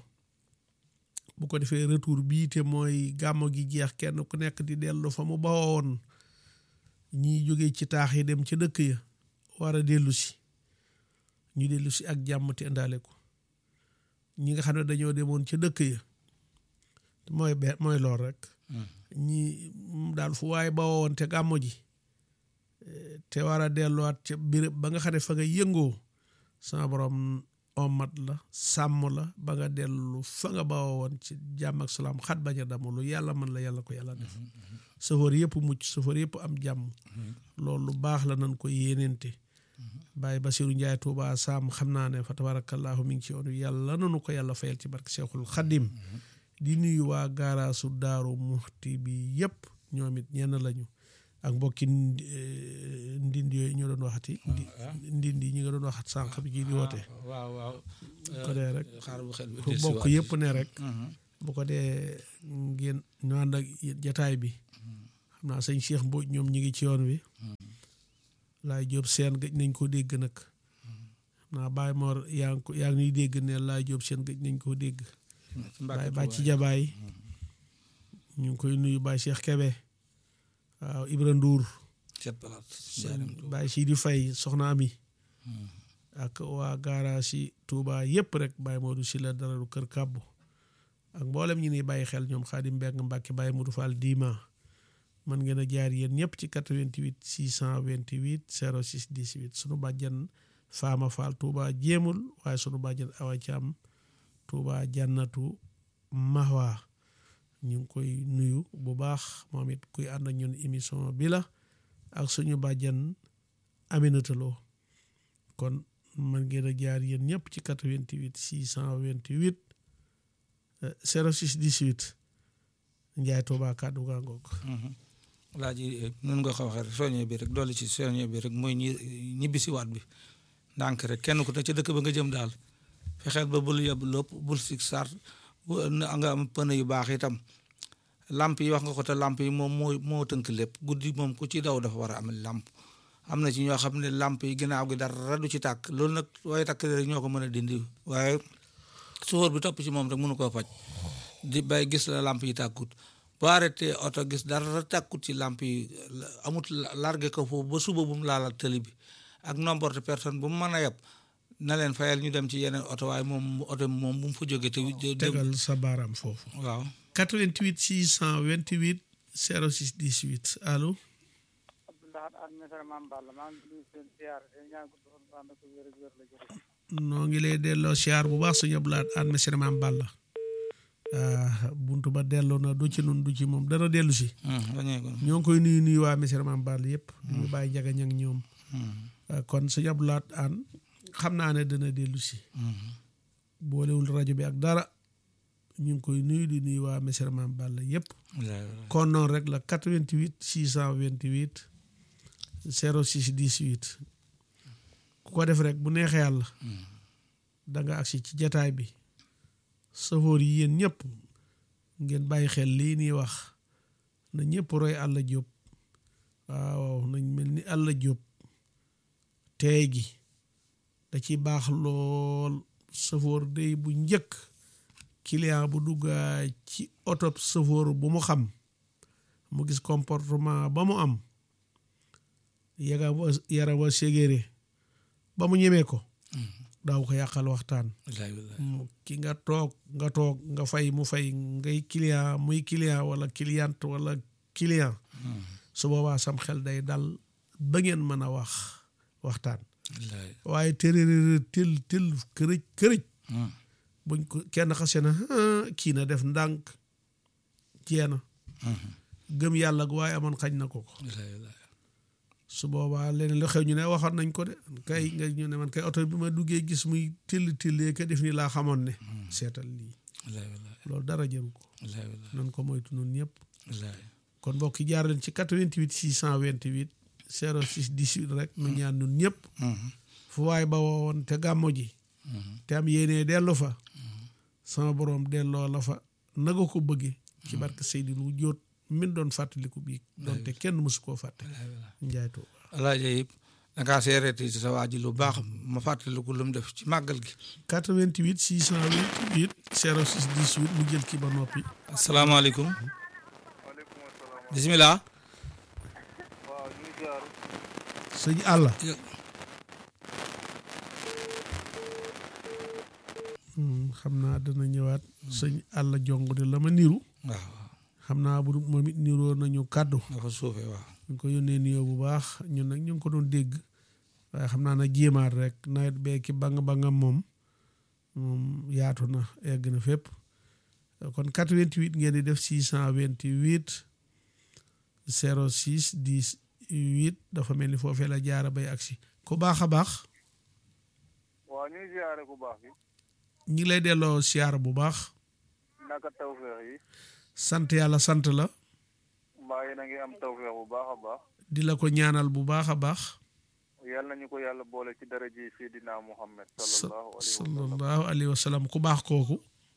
bu ko defee retour bii te mooy gàmmo gi jeex kenn ku nekk di dellu fa mu bawoon ñiy jóge ci taax yi dem ca dëkk ya war a dellu si ñu dellu si ak jàmm te indaale ko ñi nga xam ne dañoo demoon ca dëkk ya mooy be mooy lool rek ñi daal fu waaye bawoon te gàmmo ji te war a delluwaat ca béréb ba nga xam ne fa nga yëngoo sama borom omat la sàmm la ba nga dellu fa nga bawoo woon ci jàmm ak salaam xat bañ a damu lu yàlla mën la yàlla ko yàlla def safar yëpp mucc safar yëpp am jàmm loolu lu baax la nan ko yéenente Baye Basiru Njaay Tuuba Saam xam naa ne fa tabarakallahu mi ngi ci yoonu yàlla nanu ko yàlla fayal ci barke Seexul Xadim di nuyu waa gaaraasu Daaru Muxti bi yëpp ñoom it ñenn lañu ak mbokki ndindi yooyu ñu doon waxati ndindi ñi nga doon waxat sànq bi kii di woote waaw waaw ko dee rek xaar bu xel bi fu bokk yëpp ne rek bu ko dee ngeen ñu ànd ak jataay bi xam naa sëñ Cheikh Mbodj ñoom ñi ngi ci yoon wi laay jóob seen gëj nañ ko dégg nag xam naa Baye Mor yaa ngi ko yaa ngi ñuy dégg ne laay jóob seen gëj nañ koo dégg Baye Bàcci Jabaay ñu ngi koy nuyu Baye Cheikh Kebe waaw Ibra Ndour Cet palaat Baye Sidi Faye soxna Ami ak waa gaara si Touba yëpp rek Baye Modou si la dara du kër kàbbu ak mboolem ñi ni bàyyi xel ñoom Xaadim Mbeng Mbàkke Baye Modou Fall Dima man ngeen a jaar yéen ñëpp ci 88 628 06 18 sunu bàjjan Faama Fall Touba jéemul waaye sunu bàjjan Awa Caam Touba jannatu Mahwa ñu ngi koy nuyu bu baax moom it kuy ànd ak ñun émission bi la ak suñu bàjjan Aminata Lo kon man ngeen a jaar yéen ñëpp ci 88 628 06 18 Njaay Touba kàddu gaa ngoog laa ji nun nga ko waxee rek soññe bi rek dolli ci soññe bi rek mooy ñi ñibbi si waat bi ndànk rek kenn ku ne ca dëkk ba nga jëm daal fexeel ba bul yeb lépp bul si sar nga am pneu yu baax itam lamp yi wax nga ko te lamp yi moom moo moo tënk lépp guddi moom ku ci daw dafa war a am lamp am na ci ñoo xam ne lamp yi ginnaaw gi dara du ci tàkk loolu nag waaye takk rek ñoo ko mën a dindi waaye suufar bi topp ci moom rek mënu koo faj di bay gis la lamp yi tàkkut boo arrêté oto gis dara tàkkut ci lamp yi amut largué ko foofu ba suba bu mu laala tëli bi ak nombre de personne bu mu mën a yeb na leen fayal ñu dem ci yeneen oto waaye moom oto moom bu mu fa jógee te tegal sa baaraam foofu waaw 88 628 06 18 allo Abdoulaye An Mesere Mame Balla maa ngi nuyu seen ziar te ñaan ko doon ànd ak wér ak wér la jërëjëf noo ngi lay delloo siyaar bu baax sëñ Abdoulaye An Mesere Mame Balla buntu ba delloo na du ci nun du ci moom dana dellu si ñoo ngi koy nuyu nuyu waa Mesere Mame Balla yëpp ñu bàyyi njaga ñang ñoom kon sëñ Abdoulaye An xam naa ne dana dellu si boolewul rajo bi ak dara ñu ngi koy nuyu di nuyu waa Mesere Mame Balla yëpp kon noonu rek la 88 628 06 18 ku ko def rek bu neexee yàlla da nga agsi ci jataay bi safoor yi yéen ñëpp ngeen bàyyi xel lii nii wax na ñëpp roy Alla Jóob waaw nañ mel ni Alla Jóob teey gi da ci baax lool safoor day bu njëkk client bu duggaa ci oto safoor bu mu xam mu gis comportement ba mu am yaga wa yara wa ségéré ba mu ñemee ko daaw ko yàqal waxtaan ki nga toog nga toog nga fay mu fay ngay client muy client wala cliente wala client su boobaa sam xel day dal ba ngeen mën a wax waxtaan waaye tërërër tël tël kërëj kërëj buñ ko kenn xase na kii na def ndànk jeena gëm yàlla gu waaye amoon xañ na ko ko su boobaa leneen lu xew ñu ne waxoon nañ ko de kay nga ñu ne man kay oto bi ma duggee gis muy till tillee ka def ni laa xamoon ne seetal lii loolu dara jëru ko nan ko moytu noonu ñëpp kon mbokk yi jaar leen ci 88 628 06 18 rek nu ñaan nun ñëpp fu waay ba woon te gàmmo ji te am yéenee dellu fa sama boroom delloo la fa naga ko bëgge ci barke Seydi lu jóot min doon fàttaliku bii doonte kenn mësu koo fàtte njaay Tuuba alaaja yëpp dangaa seereeti ci sa waa ji lu baax ma fàttaliku lu mu def ci màggal gi 88 628 06 18 mu jël ki ba noppi asalaamaaleykum bisimilah waaw ñu ngi jaar sëñ àlla xam naa dana ñëwaat sëñ àlla jong de la ma niru waaw xam naa bu moom it niroo nañu kàddu dafa suufee waaw ñu ko yónnee nuyoo bu baax ñun nag ñu ngi ko doon dégg waaye xam naa nag jéemaat rek nawet bee ki bang bangam moom moom yaatu na egg na fépp kon 88 ngeen di def 628 06 18 dafa mel ni foofee la jaara bay agsi ku baax a baax waaw ñu ngi ziare ku baax bi ñi ngi lay delloo siyaar bu baax naka tawfeex yi sant yàlla sant la mbaa yéen a ngi am tawfeex bu baax a baax di la ko ñaanal bu baax a baax yàlla nañu ko yàlla boole ci daraja yi Seydina Muhammad sallallahu alayhi wa sallam sallallahu alayhi wa sallam ku baax kooku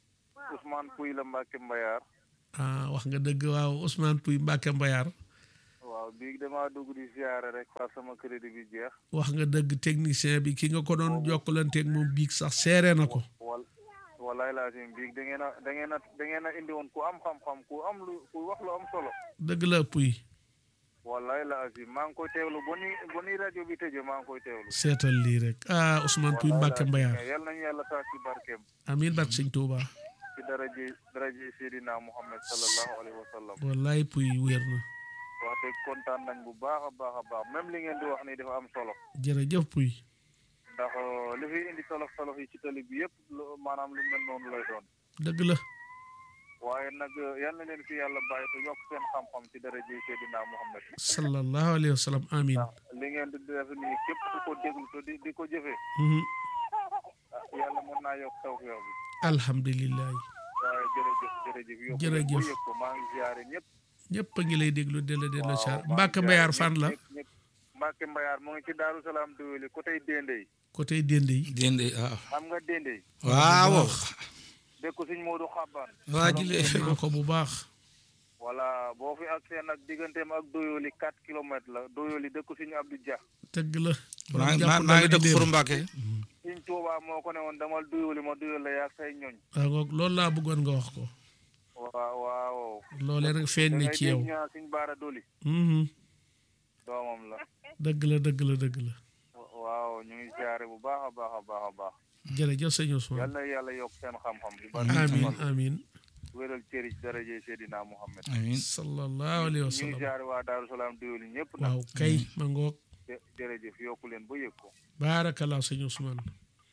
Ousmane Pouy la Mbacke Mbayar ah wax nga dëgg waaw Ousmane Pouy Mbacke Mbayar waaw bii damaa dugg di ziare rek par sama crédit bi jeex wax nga dëgg technicien bi ki nga ko doon jokkalanteeg moom biig sax seere na ko wal walaay laa sim bii da ngeen a da ngeen a da ngeen a indi woon ku am xam-xam ku am lu ku wax lu am solo dëgg la Pouy walaay laa sim maa ngi koy teewlu ba ni ba ni rajo bi tëjee maa ngi koy teewlu seetal lii rek ah Ousmane Pouy Mbacke Mbayar yal nañu yàlla taas ci barkeem amiin barke sëñ Touba ci daraje daraje Seydina Muhammad sallallahu alayhi wa sallam wallaay Pouy wér na wax dëgg kontaan nañ bu baax a baax a baax même li ngeen di wax nii dafa am solo jërëjëf Pouy ndax li fi indi tolof tolof yi ci tali bi yëpp lu- maanaam lu mel noonu lay doon dëgg la waaye nag yal na leen fi yàlla bàyyi te yokk seen xam-xam ci daraje Seydina Muhammad sallallahu alayhi wa sallam amiin ndax li ngeen di def nii képp ku ko déglu te di di ko jëfee Mhm. ah, yàlla mën naa yokk tawfeex bi alhamdulilah waaye jërëjëf jërëjëf yokk Jërëjëf. bu yëg ko maa ngi ziare ñëpp ñëpp a ngi lay déglu della della waaw, char maa ngi Mbacke ziare Mbayar ñëpp, fan la ñëpp, ñëpp. Mbacke Mbayar mu ngi ci Daaru Salaam Dóoli côté Dendey côté Dende yi déndé waaw xam nga Dendey waaw dëkku Sëñ Moodu Xabbaan waa ji lee xam naa ko bu baax voilà boo fi ak seen ak digganteem ak Doyoli 4 kilomètres la Doyoli dëkku Sëñ Abdou Dia dëgg la maa ngi jàpp maa ngi na dëkk di Xuru démb. Mbàkke Sëñ Tuubaa moo ko ne woon damal Doyoli ma Doyoli la yaag say ñoñ waaw ngoog loolu laa bëggoon nga wax ko waaw waaw loolee nag feeñ na ci yow ñu naan Sëñ Baara Doli Mhm. doomam la dëgg la dëgg la dëgg la waaw ñu ngi ziare bu baax a baax a baax a baax jërëjëf sëñ yal Ousmane na yàlla yokk seen xam-xam bi amiin amiin wéral cëri ci daraje Seydina Muhammad amiin sallallahu alayhi wa ñu ngi sallam ziare waa Daaru Salaam Doyoli ñëpp nag waaw kay ma ngoog jë- jërëjëf yokku leen ba yëg ko baarakallah sëñ Ousmane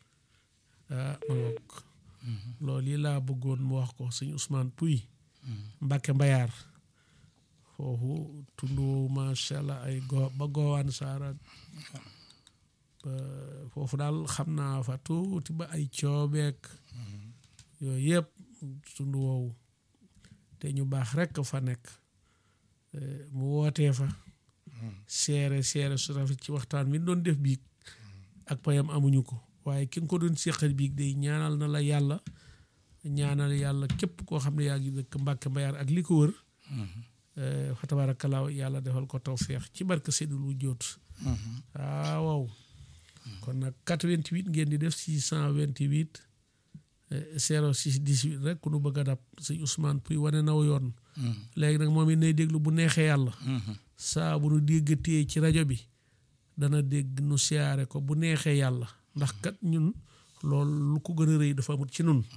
ah ma ngoog loolu yi laa bëggoon mu wax ko sëñ Ousmane Pouy Mbacke Mbayar foofu tundu macha allah ay go ba goowaan saara ba foofu daal xam naa fa tuuti ba ay coobeek yooyu yëpp tundu woowu te ñu baax rekk fa nekk Eh, mu wootee fa seere seere su rafet ci waxtaan mi doon def biig ak payam amuñu ko waaye ki nga ko doon séqal biig day ñaanal na la yàlla ñaanal yàlla képp koo xam ne yaa ngi dëkk Mbàkke Mbayar ak li ko wër eh, fa tabarakalaaw yàlla defal ko tawfeex ci barke Seydul Wujjoot waaw waaw kon nag 88 ngeen di def 628 eh, 06 18 rek ku nu bëgg a dab sëñ Ousmane Pouy wane naw yoon léegi nag moom it nay déglu bu neexee yàlla saa bu nu déggatee ci rajo bi dana dégg nu siyaare ko bu neexee yàlla ndax kat ñun loolu lu ko gën a rëy dafa amut ci nun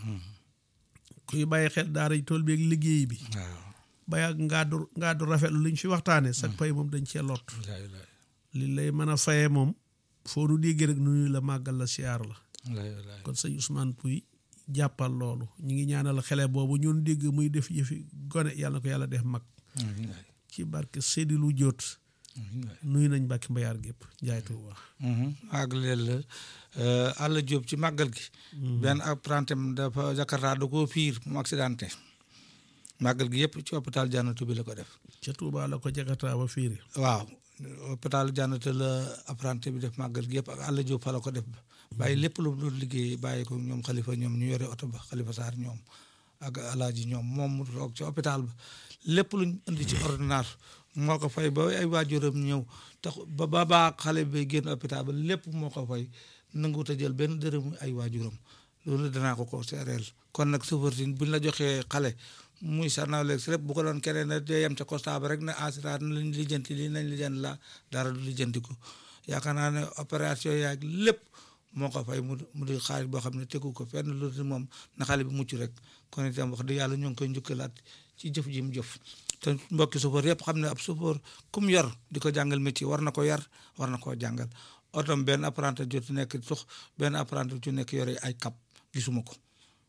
kuy bàyyi xel daara ji tool bi ak liggéey bi waaw bay ak ngaadu ngaadu rafetlu liñ fi waxtaane sag pay moom dañ cee lot walaay walaay li lay mën a fayee moom foo nu déggee rek nu ñu la màggal la siyaar la walaay walaay kon sëñ Ousmane Pouy jàppal loolu ñu ngi ñaanal xele boobu ñun dégg muy def yëfi gone yàlla na ko yàlla def mag amiin waay ci barke Seydi lu jóot amiin waay nuyu nañ Mbàkke Mbayaar gépp njaay Tuuba ak leel la Alla Diop ci màggal gi benn apprenti am dafa Jakarta da koo piir mu accidenté màggal gi yëpp ci hôpital Jannatu bi la ko def ca Tuuba la ko jagataa ba fiiri waaw hôpital Jannatu la apprenti bi def màggal gi yëpp ak Alla Diop fa la ko def bàyyi lépp lu mu doon liggéey bàyyi ko ñoom xalifa ñoom ñu yore oto ba xalifa Sarr ñoom ak alaaji ñoom moom mu toog ci hôpital ba lépp luñ indi ci ordonnance moo ko fay ba ay waajuram ñëw tax ba ba baa xale bi génn hôpital ba lépp moo ko fay nanguwut a jël benn dërëm ay waajuram loolu danaa ko ko seereel kon nag sëfartin buñ la joxee xale muy sarnawleeg si lépp bu ko doon keneen ne day yem ca constat ba rek ne assurance nañ lijjanti lii nañ lijjanti la dara du lijjanti ko yaakaar naa ne opération yaag lépp moo ko fay mu mu di xaalis boo xam ne tegu ko fenn lu dul moom na xale bi mucc rek kon itam wax dëgg yàlla ñoo ngi koy njukkalaat ci jëf ji mu jëf te mbokki chauffeur yëpp xam ne ab chauffeur ku mu yor di ko jàngal métier war na ko yar war na koo jàngal otom benn apprenti jot nekk tux benn apprenti ci nekk yore ay cap gisuma ko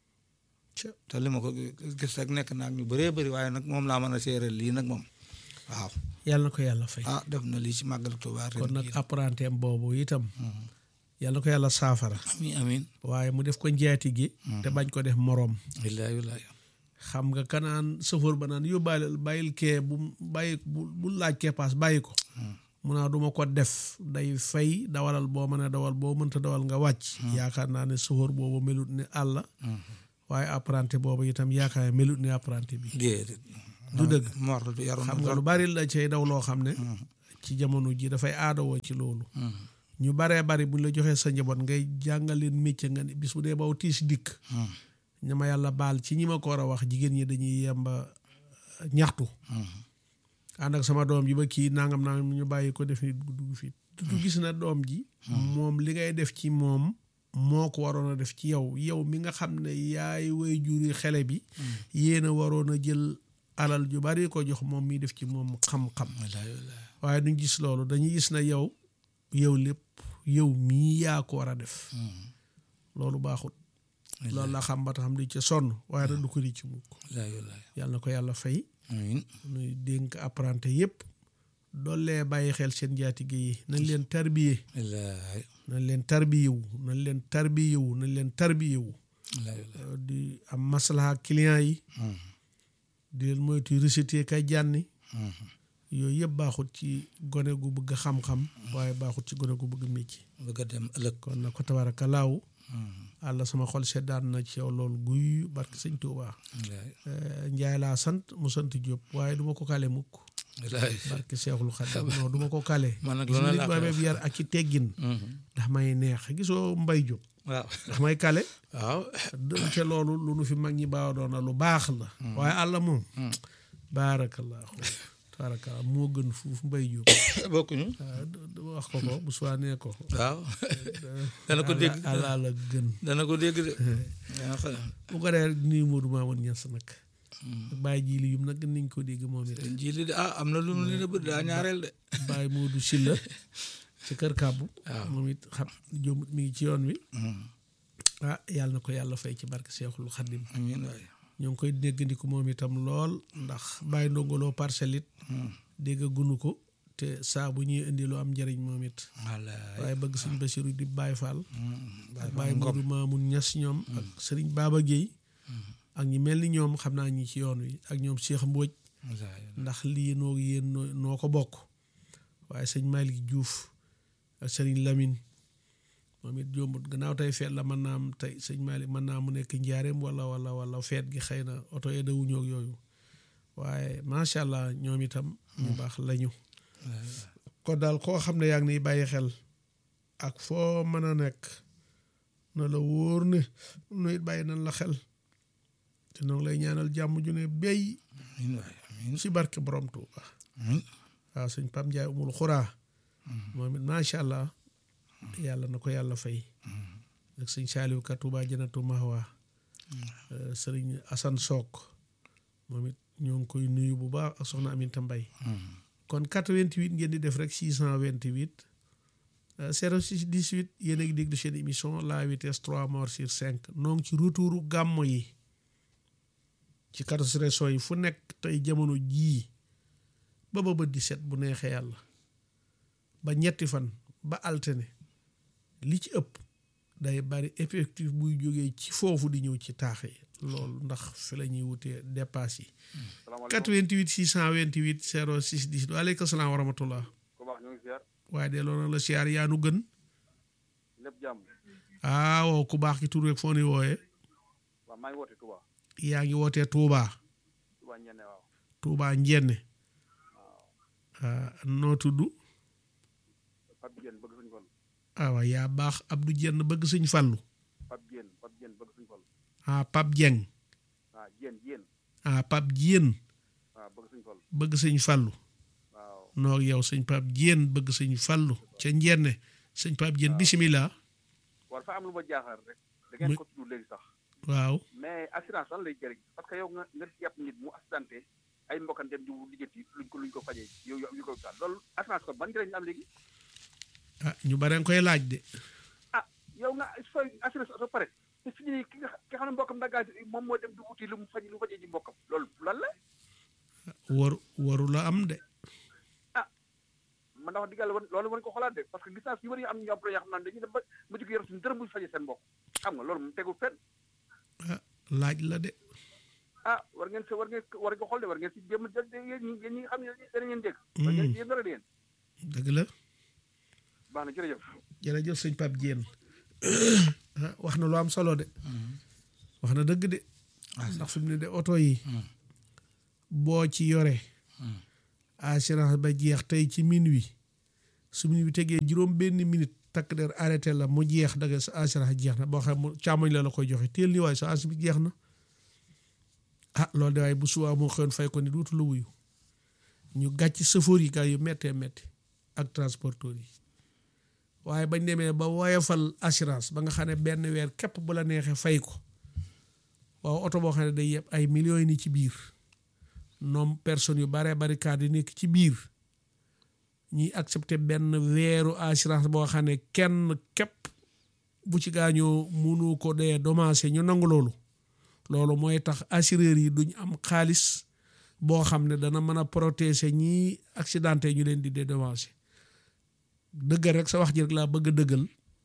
te li ma ko gis rek nekk naa ñu bëree bëri waaye nag moom laa mën a séeréel lii nag moom waaw yàlla na ko yàlla fay ah def na lii ci màggal Tuubaa ren kon nag jii. apprenti am boobu itam yàlla na ko yàlla saafara amiin amiin waaye mu def ko njaati gi te bañ ko def moroom wallaahi wallaahi xam nga kanaan sëfoor ba naan yóbbaale bàyyil kee bu bàyyi bu bu laaj kee paas bàyyi ko mu naa duma ko def day fay dawalal boo mën a dawal boo mënta dawal nga wàcc yaakaar naa ne sëfoor boobu melut ne àlla waaye apprenti boobu itam yaakaar melut ni apprenti bi déedéet du dëgg mor yaru na xam nga lu bari la cay daw loo xam ne ci jamono ji dafay aadawoo ci loolu ñu baree bari buñ la joxee sa njaboot ngay jàngal leen métier nga ne bis bu dee baw tiis dikk ña ma yàlla baal ci ñi ma ko war a wax jigéen ñi dañuy yemba ñaxtu ànd ak sama doom ji ba kii nangam nangam ñu bàyyi ko def nit dugg fii du gis na doom ji moom li ngay def ci moom moo ko waroon a def ci yow yow mi nga xam ne yaay way juri xele bi yéen a waroon a jël alal ju bari ko jox moom mi def ci moom xam-xam waaye duñ gis loolu dañuy gis na yow yow lépp yow mii yaa ko war a def loolu baaxut loolu la xam ba tax xam di ca sonn waaye nag du ko di ci mukk yàlla na ko yàlla fay amiin nuy dénk apprenti yépp doollee bàyyi xel seen njaatige yi nañ leen tarbiye wallaahi nañ leen tarbiyewu nañ leen tarbiyewu nañ leen tarbiyewu wallaahi wallaahi di am maslaha client yi di leen moytu recité kay jànni yooyu yëpp baaxut ci gone gu bëgg xam-xam waaye baaxut ci gone gu bëgg métier bëgg a dem ëllëg kon na ko tabaraka laaw àlla sama xol seddaan na ci yow loolu guy barke sëñ Tuubaa wallaahi njaay laa sant mu sant Jóob waaye duma ko kale mukk wallaahi barke Seexul Xadim non duma ko kale man nag gis loolu nga nit laa bu koy amee bi yar ak ci teggin ndax may neex gisoo mbay Jóob waaw ndax may kale waaw te loolu lu nu fi mag ñi baaw doon na lu baax la waaye àlla moom baarakallaahu tabaarakallah moo gën fuuf mbay Jóob bokkuñu waaw d- d- wax ko ko bu suwaanee ko waaw dana ko dégg àlla la gën dana ko dégg de yaa xam bu ko dee nuyu Modou Mamoun Niass nag bàyyi ji li yum nag gën nañ ko dégg moom it njiili de ah am na lu mu leen a bëgg daa ñaareel de bàyyi Modou Silla ci kër kàbbu waaw. moom it xam jomut mi ngi ci yoon wi ah yàlla na ko yàlla fay ci barke Seexul Xaddim amiin waay ñoo ngi koy déggandiku moom itam lool ndax bàyyi ndongoloo parcelle it dégg gunu ko te saa bu ñuy indi lu am njëriñ moom it wallaay waaye bëgg sëñ Basiru di Baay Faal ak Baay Modou Mamoun Niass ñoom ak sëriñ Baba Guèye ak ñi mel ni ñoom xam naa ñi ci yoon wi ak ñoom Cheikh Mbodj wallaay ndax lii noo yéen noo noo ko bokk waaye sëñ Malick Diouf ak sëriñ Lamine moom it jombut gannaaw tey feet la mën naa am tey sëñ Malick mën naa mu nekk njaareem wala wala wala feet gi xëy na oto yi dawuñoo ak yooyu waaye macha allah ñoom itam ñu baax lañu kon daal koo xam ne yaa ngi niy bàyyi xel ak foo mën a nekk na la wóor ne nu it bàyyi nañ la xel te noonu lay ñaanal jàmm ju ne béy amiin waay amiin ci barke borom Tuuba amiin waaw sëñ Pam Ndiaye umul xuraa moom it macha allah yàlla na ko yàlla fay ak sëñ Saaliw ka Tuuba Janatu Mahwa sëriñ Asan Sook moom it ñoo ngi koy nuyu bu baax ak soxna Aminta Mbay kon 88 ngeen di def rek 628 euh, 06 18 yéen a ngi déglu seen émission la vitesse 3 morts sur 5 noo ngi ci retouru gàmmo yi ci 14 régions yi fu nekk tey jamono jii ba ba bët di set bu neexee yàlla ba ñetti fan ba altine li ci ëpp day bari effectif buy jógee ci foofu di ñëw ci taax yi loolu ndax fi la ñuy wutee dépasse yi 88 628 06 10 waaleykum salaam wa rahmatullah ku baax ñu ngi ziar waaye de loolu la siyaar yaa nu gën lépp jàmm ah waaw ku baax ki tur rek foo ni wooyee waaw maa ngi woote Touba yaa ngi wootee Touba Touba ñenne waaw Touba Njenne ah noo tudd Pape Diène bëgg suñu fal ah waaw yaa baax Abdou Jenn bëgg sëñ Fallu Pape Diène Pape Diène bëgg suñu fal ah Pape Dieng waaw Diène Diène ah Pape Dieng waaw bëgg suñu fal bëgg sëñ Fallu waaw noo ak yow sëñ Pape Dieng bëgg sëñ Fallu ca Njenne sëñ Pape Dieng bisimilah war fa am lu ma jaaxal rek da ngeen ko tudd léegi sax waaw mais assurance lan lay jëriñ parce que yow nga nga jàpp nit mu accidenté ay mbokkam dem di lijjanti luñ ko luñ ko fajee yow yow ñu koy taal loolu assurance kon ban njëriñ la am léegi ah ñu bare nga koy laaj de ah yow nga sooy assurance oto pare te fi ñu ki nga ki nga xam ne mbokkam daggaa moom moo dem di wuti lu mu faj lu mu fajee ji mbokkam loolu lan la waru waru la am de man ndax wax dëgg yàlla loolu war ko xoolaat de parce que gis naa si ñu bëri am ñu employé yoo xam ne dañuy dem ba mu jóg yor suñu dërëm bu fajee seen mbokk xam nga loolu mu tegul fenn ah laaj la de ah war ngeen se war ngeen war ngeen ko xool de war ngeen si jéem a jël yéen ñi yéen ñi nga xam ne dana ngeen dégg war ngeen si yéen dara de yéen dëgg la baax na jërëjëf jërëjëf sëñ Pape Dieng ah wax na lu am solo de wax na dëgg de ndax fi mu ne de oto yi boo ci yore assurance ba jeex tey ci minuit su minuit bi tegee juróom benn minute takk der arrêté la mu jeex daga sa assurance jeex na boo xam mu càmmoñ la la koy joxe teel ni waaye sa assurance bi jeex na ah loolu de waaye bu subaa moo xëyoon fay ko ni duutu la wuyu ñu gàcc sëfoor yi gaa yu méttee métti ak transporteur yi waaye bañ demee ba woyofal assurance ba nga xam ne benn weer képp bu la neexee fay ko waaw oto boo xam ne day yeb ay millions yi ni ci biir noom personnes yu baree bari kaat yi nekk ci biir ñuy accepté benn weeru assurance boo xam ne kenn képp bu ci gaañoo munu ko dee dommagé ñu nangu loolu loolu mooy tax assureur yi duñ am xaalis boo xam ne dana mën a protéger ñii accidenté ñu leen di dédommagé dëggal rek sa wax ji rek laa bëgg a dëggal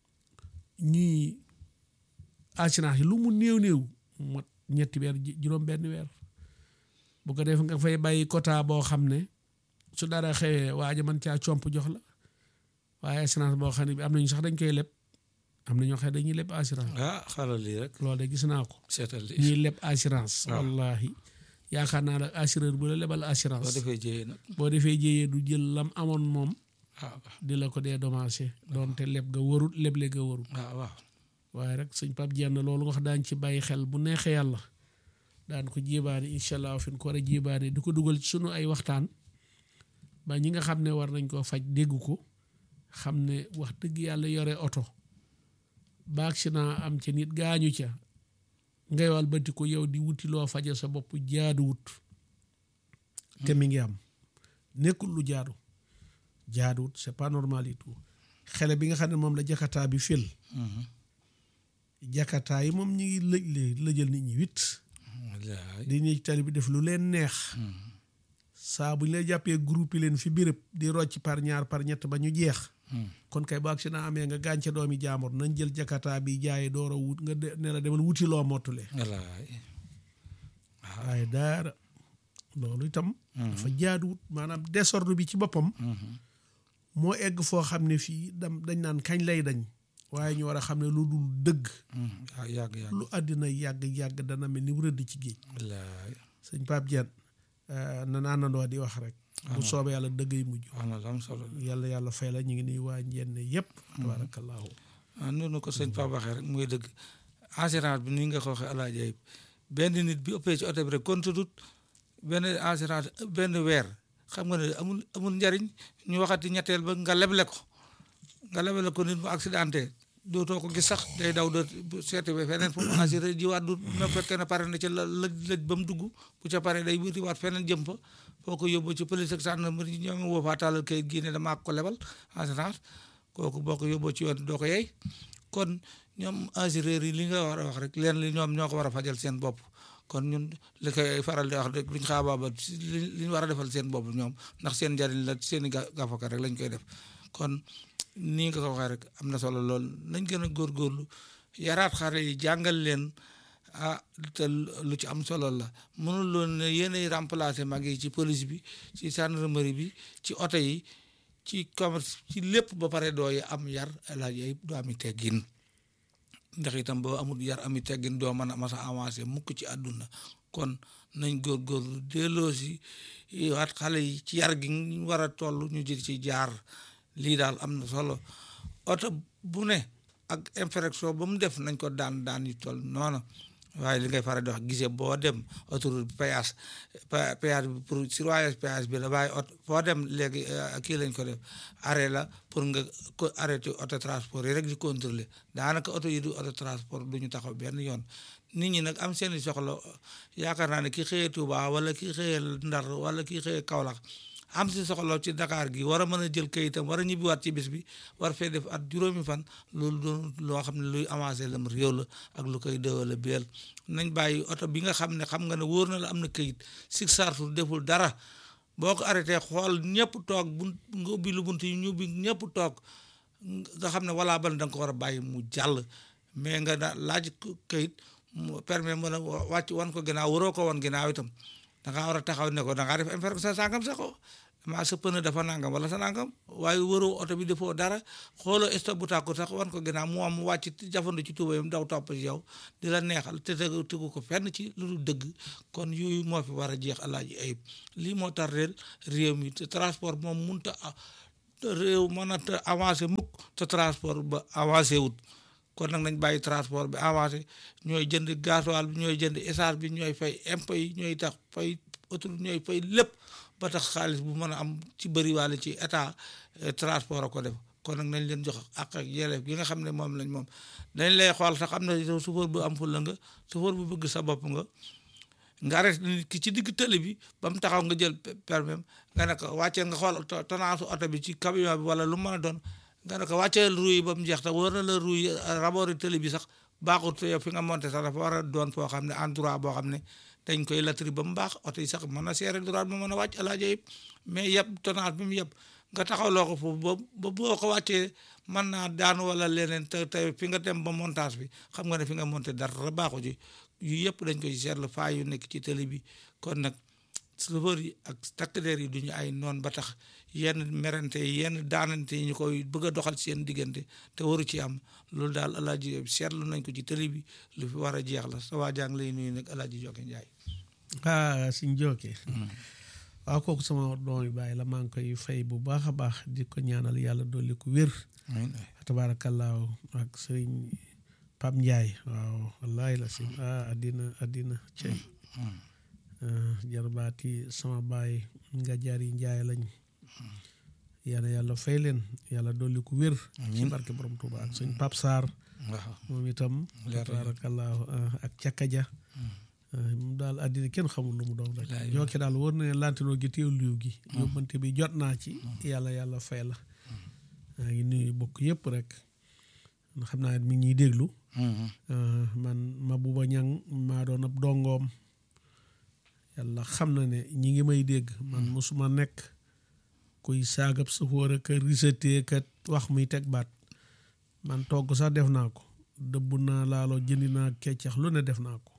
ñuy assurance yi lu mu néew néew mot ñetti weer juróom benn weer bu ko def nga fay bàyyi quota boo xam ne su dara xewee waaja man caa comp jox la waaye assurance boo xam ne bi am nañu sax dañ koy leb am na ñoo xam ne dañuy leb assurance ah xaaral lii rek loolu de gis naa ko seetal lii ñuy leb assurance waaw. wallahi yaakaar naa nag assureur bu la lebal boo assurance defee jëyee nag boo defee jéyee du jël lam amoon moom waaw di la ko dee dommagé doonte leb ga warut leble ga warut waaw waaw waaye rek sëñ Pape Dieng loolu nga wax daañ ci bàyyi xel bu neexee yàlla daan ko jébaane incha allah fi ñu ko war a jébaane di ko dugal ci sunu ay waxtaan ba ñi nga xam ne war nañ koo faj dégg ko xam ne wax dëgg yàlla yore oto ba accident am ca nit gaañu ca ngay wal bati ko yow di wuti loo faje sa bopp jaaduwut te mi ngi am nekkul lu jaadu jaaduwut c'est pas normal du tout xele bi nga xam ne moom la jakataa bi fil jakataa yi moom ñi ngi lëj lëjal nit ñi wit wallaay di ñëw ci tali bi def lu leen neex saa bu ñu lay jàppee groupe yi leen fi béréb di rocc par ñaar par ñett ba ñu jeex kon kay bu accident amee nga gànce doomi jaamur nañ jël jakataa bi jaaye door a wut nga de ne la demal wuti loo mottule wallaay waaye daara loolu itam dafa jaaduwut maanaam désordre bi ci boppam moo egg foo xam ne fii dam dañ naan kañ lay dañ waaye ñu war a xam ne lu dul dëgg waaw yàgg yàgg lu àddina yàgg-yàgg dana mel ni rëdd ci géej wallaay sëñ Pape Dieng na naanandoo di wax rek bu soobee yàlla dëggay mujj wax na lu am solo yàlla yàlla fay la ñu ngi nuy waa njenne yëpp tabaarakallaahu ah noonu ko sëñ Pape waxee rek muy dëgg assurance bi ni nga ko waxee alaaji Ayib benn nit bi ëppee ci oto bi rek compte tut benn assurance benn weer xam nga ne amul amul njariñ ñu waxati ñetteel ba nga leble ko nga leble ko nit mu accidenté dootoo ko gis sax day daw doot seeti ba feneen fu mu assuré jiwaat du même fekkee ne pare na ci la lëj lëj ba mu dugg bu ca pare day wutiwaat feneen jëm fa foo ko yóbbu ci police ak gendarmerie ñoom woo faa taalal kayit gii ne damaa ko lebal assurance kooku boo ko yóbboo ci yoon doo ko yey kon ñoom assureur yi li nga war a wax rek leen li ñoom ñoo ko war a fajal seen bopp kon ñun li koy faral di wax rek luñ xaabaaba li li ñu war a defal seen bopp ñoom ndax seen njariñ la seen i ga- gafaka rek lañ koy def kon nii nga ko waxee rek am na solo lool nañ gën a góorgóorlu yaraat xale yi jàngal leen ah te lu ci am solo la mënul loon ne yéenay remplacer mag yi ci police bi ci gendarmerie bi ci oto yi ci commerce ci lépp ba pare doo am yar laaj yooyu doo ami teggin ndax itam boo amul yar ami teggin doo mën a mas a avancé mukk ci àdduna kon nañ góorgóorlu delloo si waat xale yi ci yar gi ñu war a toll ñu jël ci jaar lii daal am na solo oto bu ne ak infraction ba mu def nañ ko daan daan yu toll noonu waaye li ngay faral di wax gisee boo dem autoroute péage péage bi pour surveillance péage bi la waaye oto foo dem léegi kii lañ ko def arrêt la pour nga ko arrêté auto transport yi rek di contrôler daanaka oto yi du auto transport du ñu taxaw benn yoon nit ñi nag am seeni soxla yaakaar naa ne ki xëyee Touba wala ki xëyee Ndar wala ki xëyee Kaolack am si soxla ci Dakar gi war a mën a jël kayitam war a ñibbiwaat ci bis bi war fee def at juróomi fan loolu doon loo xam ne luy avancé lam réew la ak lu koy dëwale beel nañ bàyyi oto bi nga xam ne xam nga ne wóor na la am na kayit sig sartu deful dara boo ko arrêté xool ñëpp toog bu nga ubbi lu bunt yi ñu ubbi ñëpp toog nga xam ne walaa ban da nga ko war a bàyyi mu jàll mais nga da laaj kayit mu permet mën a wàcc wan ko ginnaaw waroo ko wan ginnaaw itam da ngaa war a taxaw ne ko da ngaa def infraction sangam sax ko maa sa pneu dafa nangam wala sa nangam waaye wëroo oto bi defoo dara xooloo stop bu tàkku sax wan ko ginnaaw mu am mu wàcc jafandu ci tubayam daw topp ci yow di la neexal te tegu tegu ko fenn ci lu dul dëgg kon yooyu moo fi war a jeex alaaji ayib lii moo tax réel réew mi te transport moom munta réew mën a avancé mukk te transport ba avancé wut kon nag nañ bàyyi transport bi avancé ñooy jënd gasoil bi ñooy jënd essence bi ñooy fay impôt yi ñooy tax fay autoroute ñooy fay lépp ba tax xaalis bu mën a am ci bëri wàll ci état transport a ko def kon nag nañ leen jox ak ak yelleef gi nga xam ne moom lañ moom dañ lay xool sax am na yow chauffeur bu am fulla nga chauffeur bu bëgg sa bopp nga nga arrêté nit ki ci digg tëli bi ba mu taxaw nga jël permis nga ne ko wàcceel nga xool tonnage oto bi ci camion bi wala lu mën a doon nga ne ko wàcceel ruu yi ba mu jeex te war na la ruu yi rabori tëli bi sax baaxut yow fi nga monté sax dafa war a doon foo xam ne endroit boo xam ne dañ koy latri ba mu baax oto yi sax mën na seere droit ba mën a wàcc alaaja yëpp mais yëpp tonnage bi mu yëpp nga taxaw loo ko foofu ba ba boo ko wàccee mën naa daanu wala leneen te te fi nga dem ba montage bi xam nga ne fi nga monté dara baaxu ci yu yëpp dañ ko ci seetlu faa yu nekk ci télé bi kon nag chauffeur yi ak takk der yi duñu ay noon ba tax yenn merante yi yenn daanante yi ñu koy bëgg a doxal seen diggante te waru ci am loolu daal alaaji seetlu nañ ko ci télé bi lu fi war a jeex la sa waa jàng lay nuyu nag alaaji Jokke Njaay ah suñ jokkee waaw kooku sama doom yi bàyyi la maa ngi koy fay bu baax a baax di ko ñaanal yàlla dolli ko wér tabaarakallaahu ak sëriñ Pap Njaay waaw wallaahi la sim ah addina addina cey jarbaati sama baay nga jaari njaay lañ yàlla yàlla fay leen yàlla dolli ko wér ci barke borom Tuuba ak sëñ Pap Sarr moom itam tabaarakallaahu ak cakkaja moom daal àddina kenn xamul lu mu doon rek jooke daal wóor na ne lantinoo gi teew liw gi yóbbante bi jot naa ci yàlla yàlla fay la maa ngi nuyu bokk yëpp rek xam naa mi ngi ñuy déglu man Mabouba Ñang maa doon ab dongoom yàlla xam na ne ñi ngi may dégg man mosuma nekk kuy saagab safoor ak risatee kat wax muy teg baat man togg sax def naa ko dëbb naa laaloo jëndi naa keccax lu ne def naa ko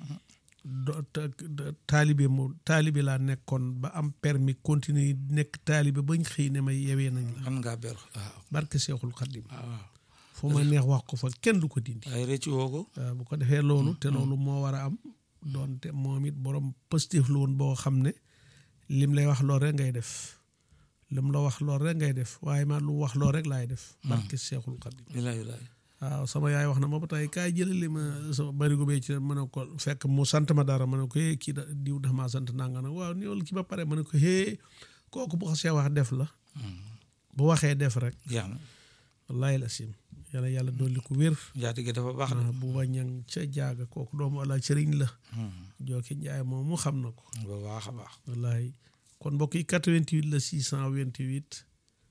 taalibe mu taalibe laa nekkoon ba am permis continuer nekk taalibe bañ xëy ne may yewee nañ la man ngaa ber waaw barke Seexul Xaddim waaw fu ma neex wax ko fa kenn du ko dindi ay rëcc woo ko waaw bu ko defee loolu te loolu moo war a am doonte moom it borom positif la woon boo xam ne lim lay wax lool rek ngay def lim la wax lool rek ngay def waaye ma lu wax lool rek laay def barke Seexul Xaddim bilaay bilaay waaw sama yaay wax na ma ba tey kaay jëlali ma sama barigo bee ci ma ne ko fekk mu sant ma dara ma ne ko hee kii da diw dafa maa sant nanga nag waaw ni wala kii ba pare ma ne ko hee kooku bu xasee wax def la bu waxee def rek jeex na wallaahi la sim yàlla yàlla dolli ko wér njaatige dafa baax ah bu wañang ca jaaga kooku doomu ala sëriñ la jooki njaay moom mu xam na ko ba baax a baax wallaahi kon mbokk yi 88 la 628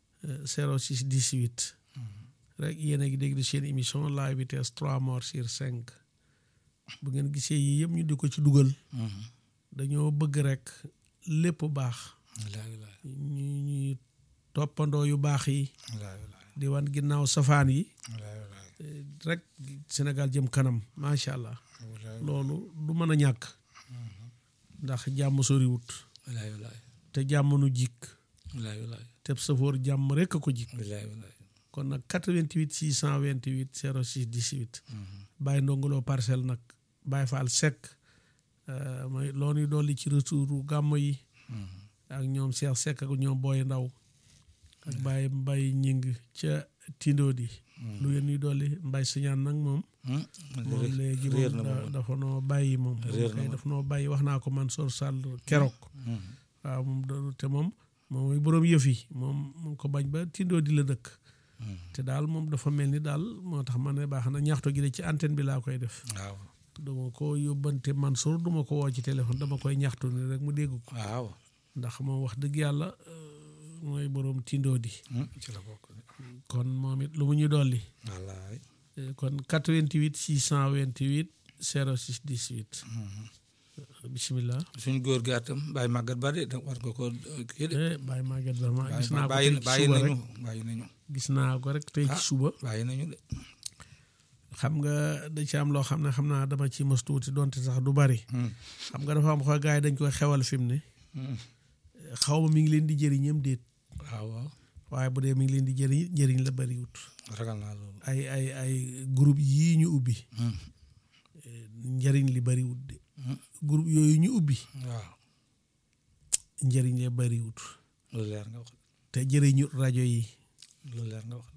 06 18 rek yéen a ngi dégg seen émission la vitesse trois morts sur cinq bu ngeen gisee yii yëpp ñu di ko ci dugal dañoo bëgg rek lépp baax bilaay bilaay ñu ñuy toppandoo yu baax yi bilaay bilaay di wan ginnaaw safaan yi bilaay bilaay rek Sénégal jëm kanam macha allah loolu du mën a ñàkk ndax jàmm soriwut bilaay bilaay te jàmm nu jikk bilaay bilaay te safoor jàmm rek a ko jikk bilaay bilaay kon nag 88 628 06 18 bàyyi ndongoloo parcelle nag bàyyi faal sekk mooy loo ñuy dolli ci retouru gàmmo yi ak ñoom Cheikh Seck ak ñoom booy ndaw ak bàyyi mbay ñing ca tindoo di lu ngeen ñuy dolli mbay sañaan nag moom moom léegi réer moom na da- moom dafa noo bàyyi moom Réer na kay moom. dafa noo bàyyi wax naa ko man sor sàll keroog waaw moom da- te moom moom mooy boroom yëf yi moom mu ko bañ ba tindoo di la dëkk te daal moom dafa mel ni daal moo tax ma ne baax na ñaxtu gi de ci antenne bi laa koy def waaw duma ko yóbbante Mansour duma ko woo ci téléphone dama koy ñaxtu ni rek mu dégg ko waaw ndax moom wax dëgg yàlla euh, mooy boroom tindoo di ci la bokk kon moom it lu mu ñu dolli wallaay Eh, kon 88 628 06 18 bisimilah suñ góor gi atam bàyyi màggat ba de da war nga ko kii de eh bàyyi Maguette Ba gis naa ko bàyyi tey ci bàyyi suba nañu rek bàyyi nañu gis naa ko rek tey ci Ah. suba bàyyi nañu de xam nga da ci am loo xam ne xam naa dama ci mos tuuti donte sax du bari xam nga dafa am xoo gars yi dañ koy xewal fi mu ne xaw ma mi ngi leen di jëriñam déet waaw waaw waaye bu dee mi ngi leen di jëriñ njëriñ la bariwut ragal naa loolu ay ay ay groupe yii ñu ubbi Hmm. njëriñ li bariwut de groupe yooyu ñu ubbi waaw njëriñ li bariwut lu leer nga wax te jëriñu rajo yi lu leer nga wax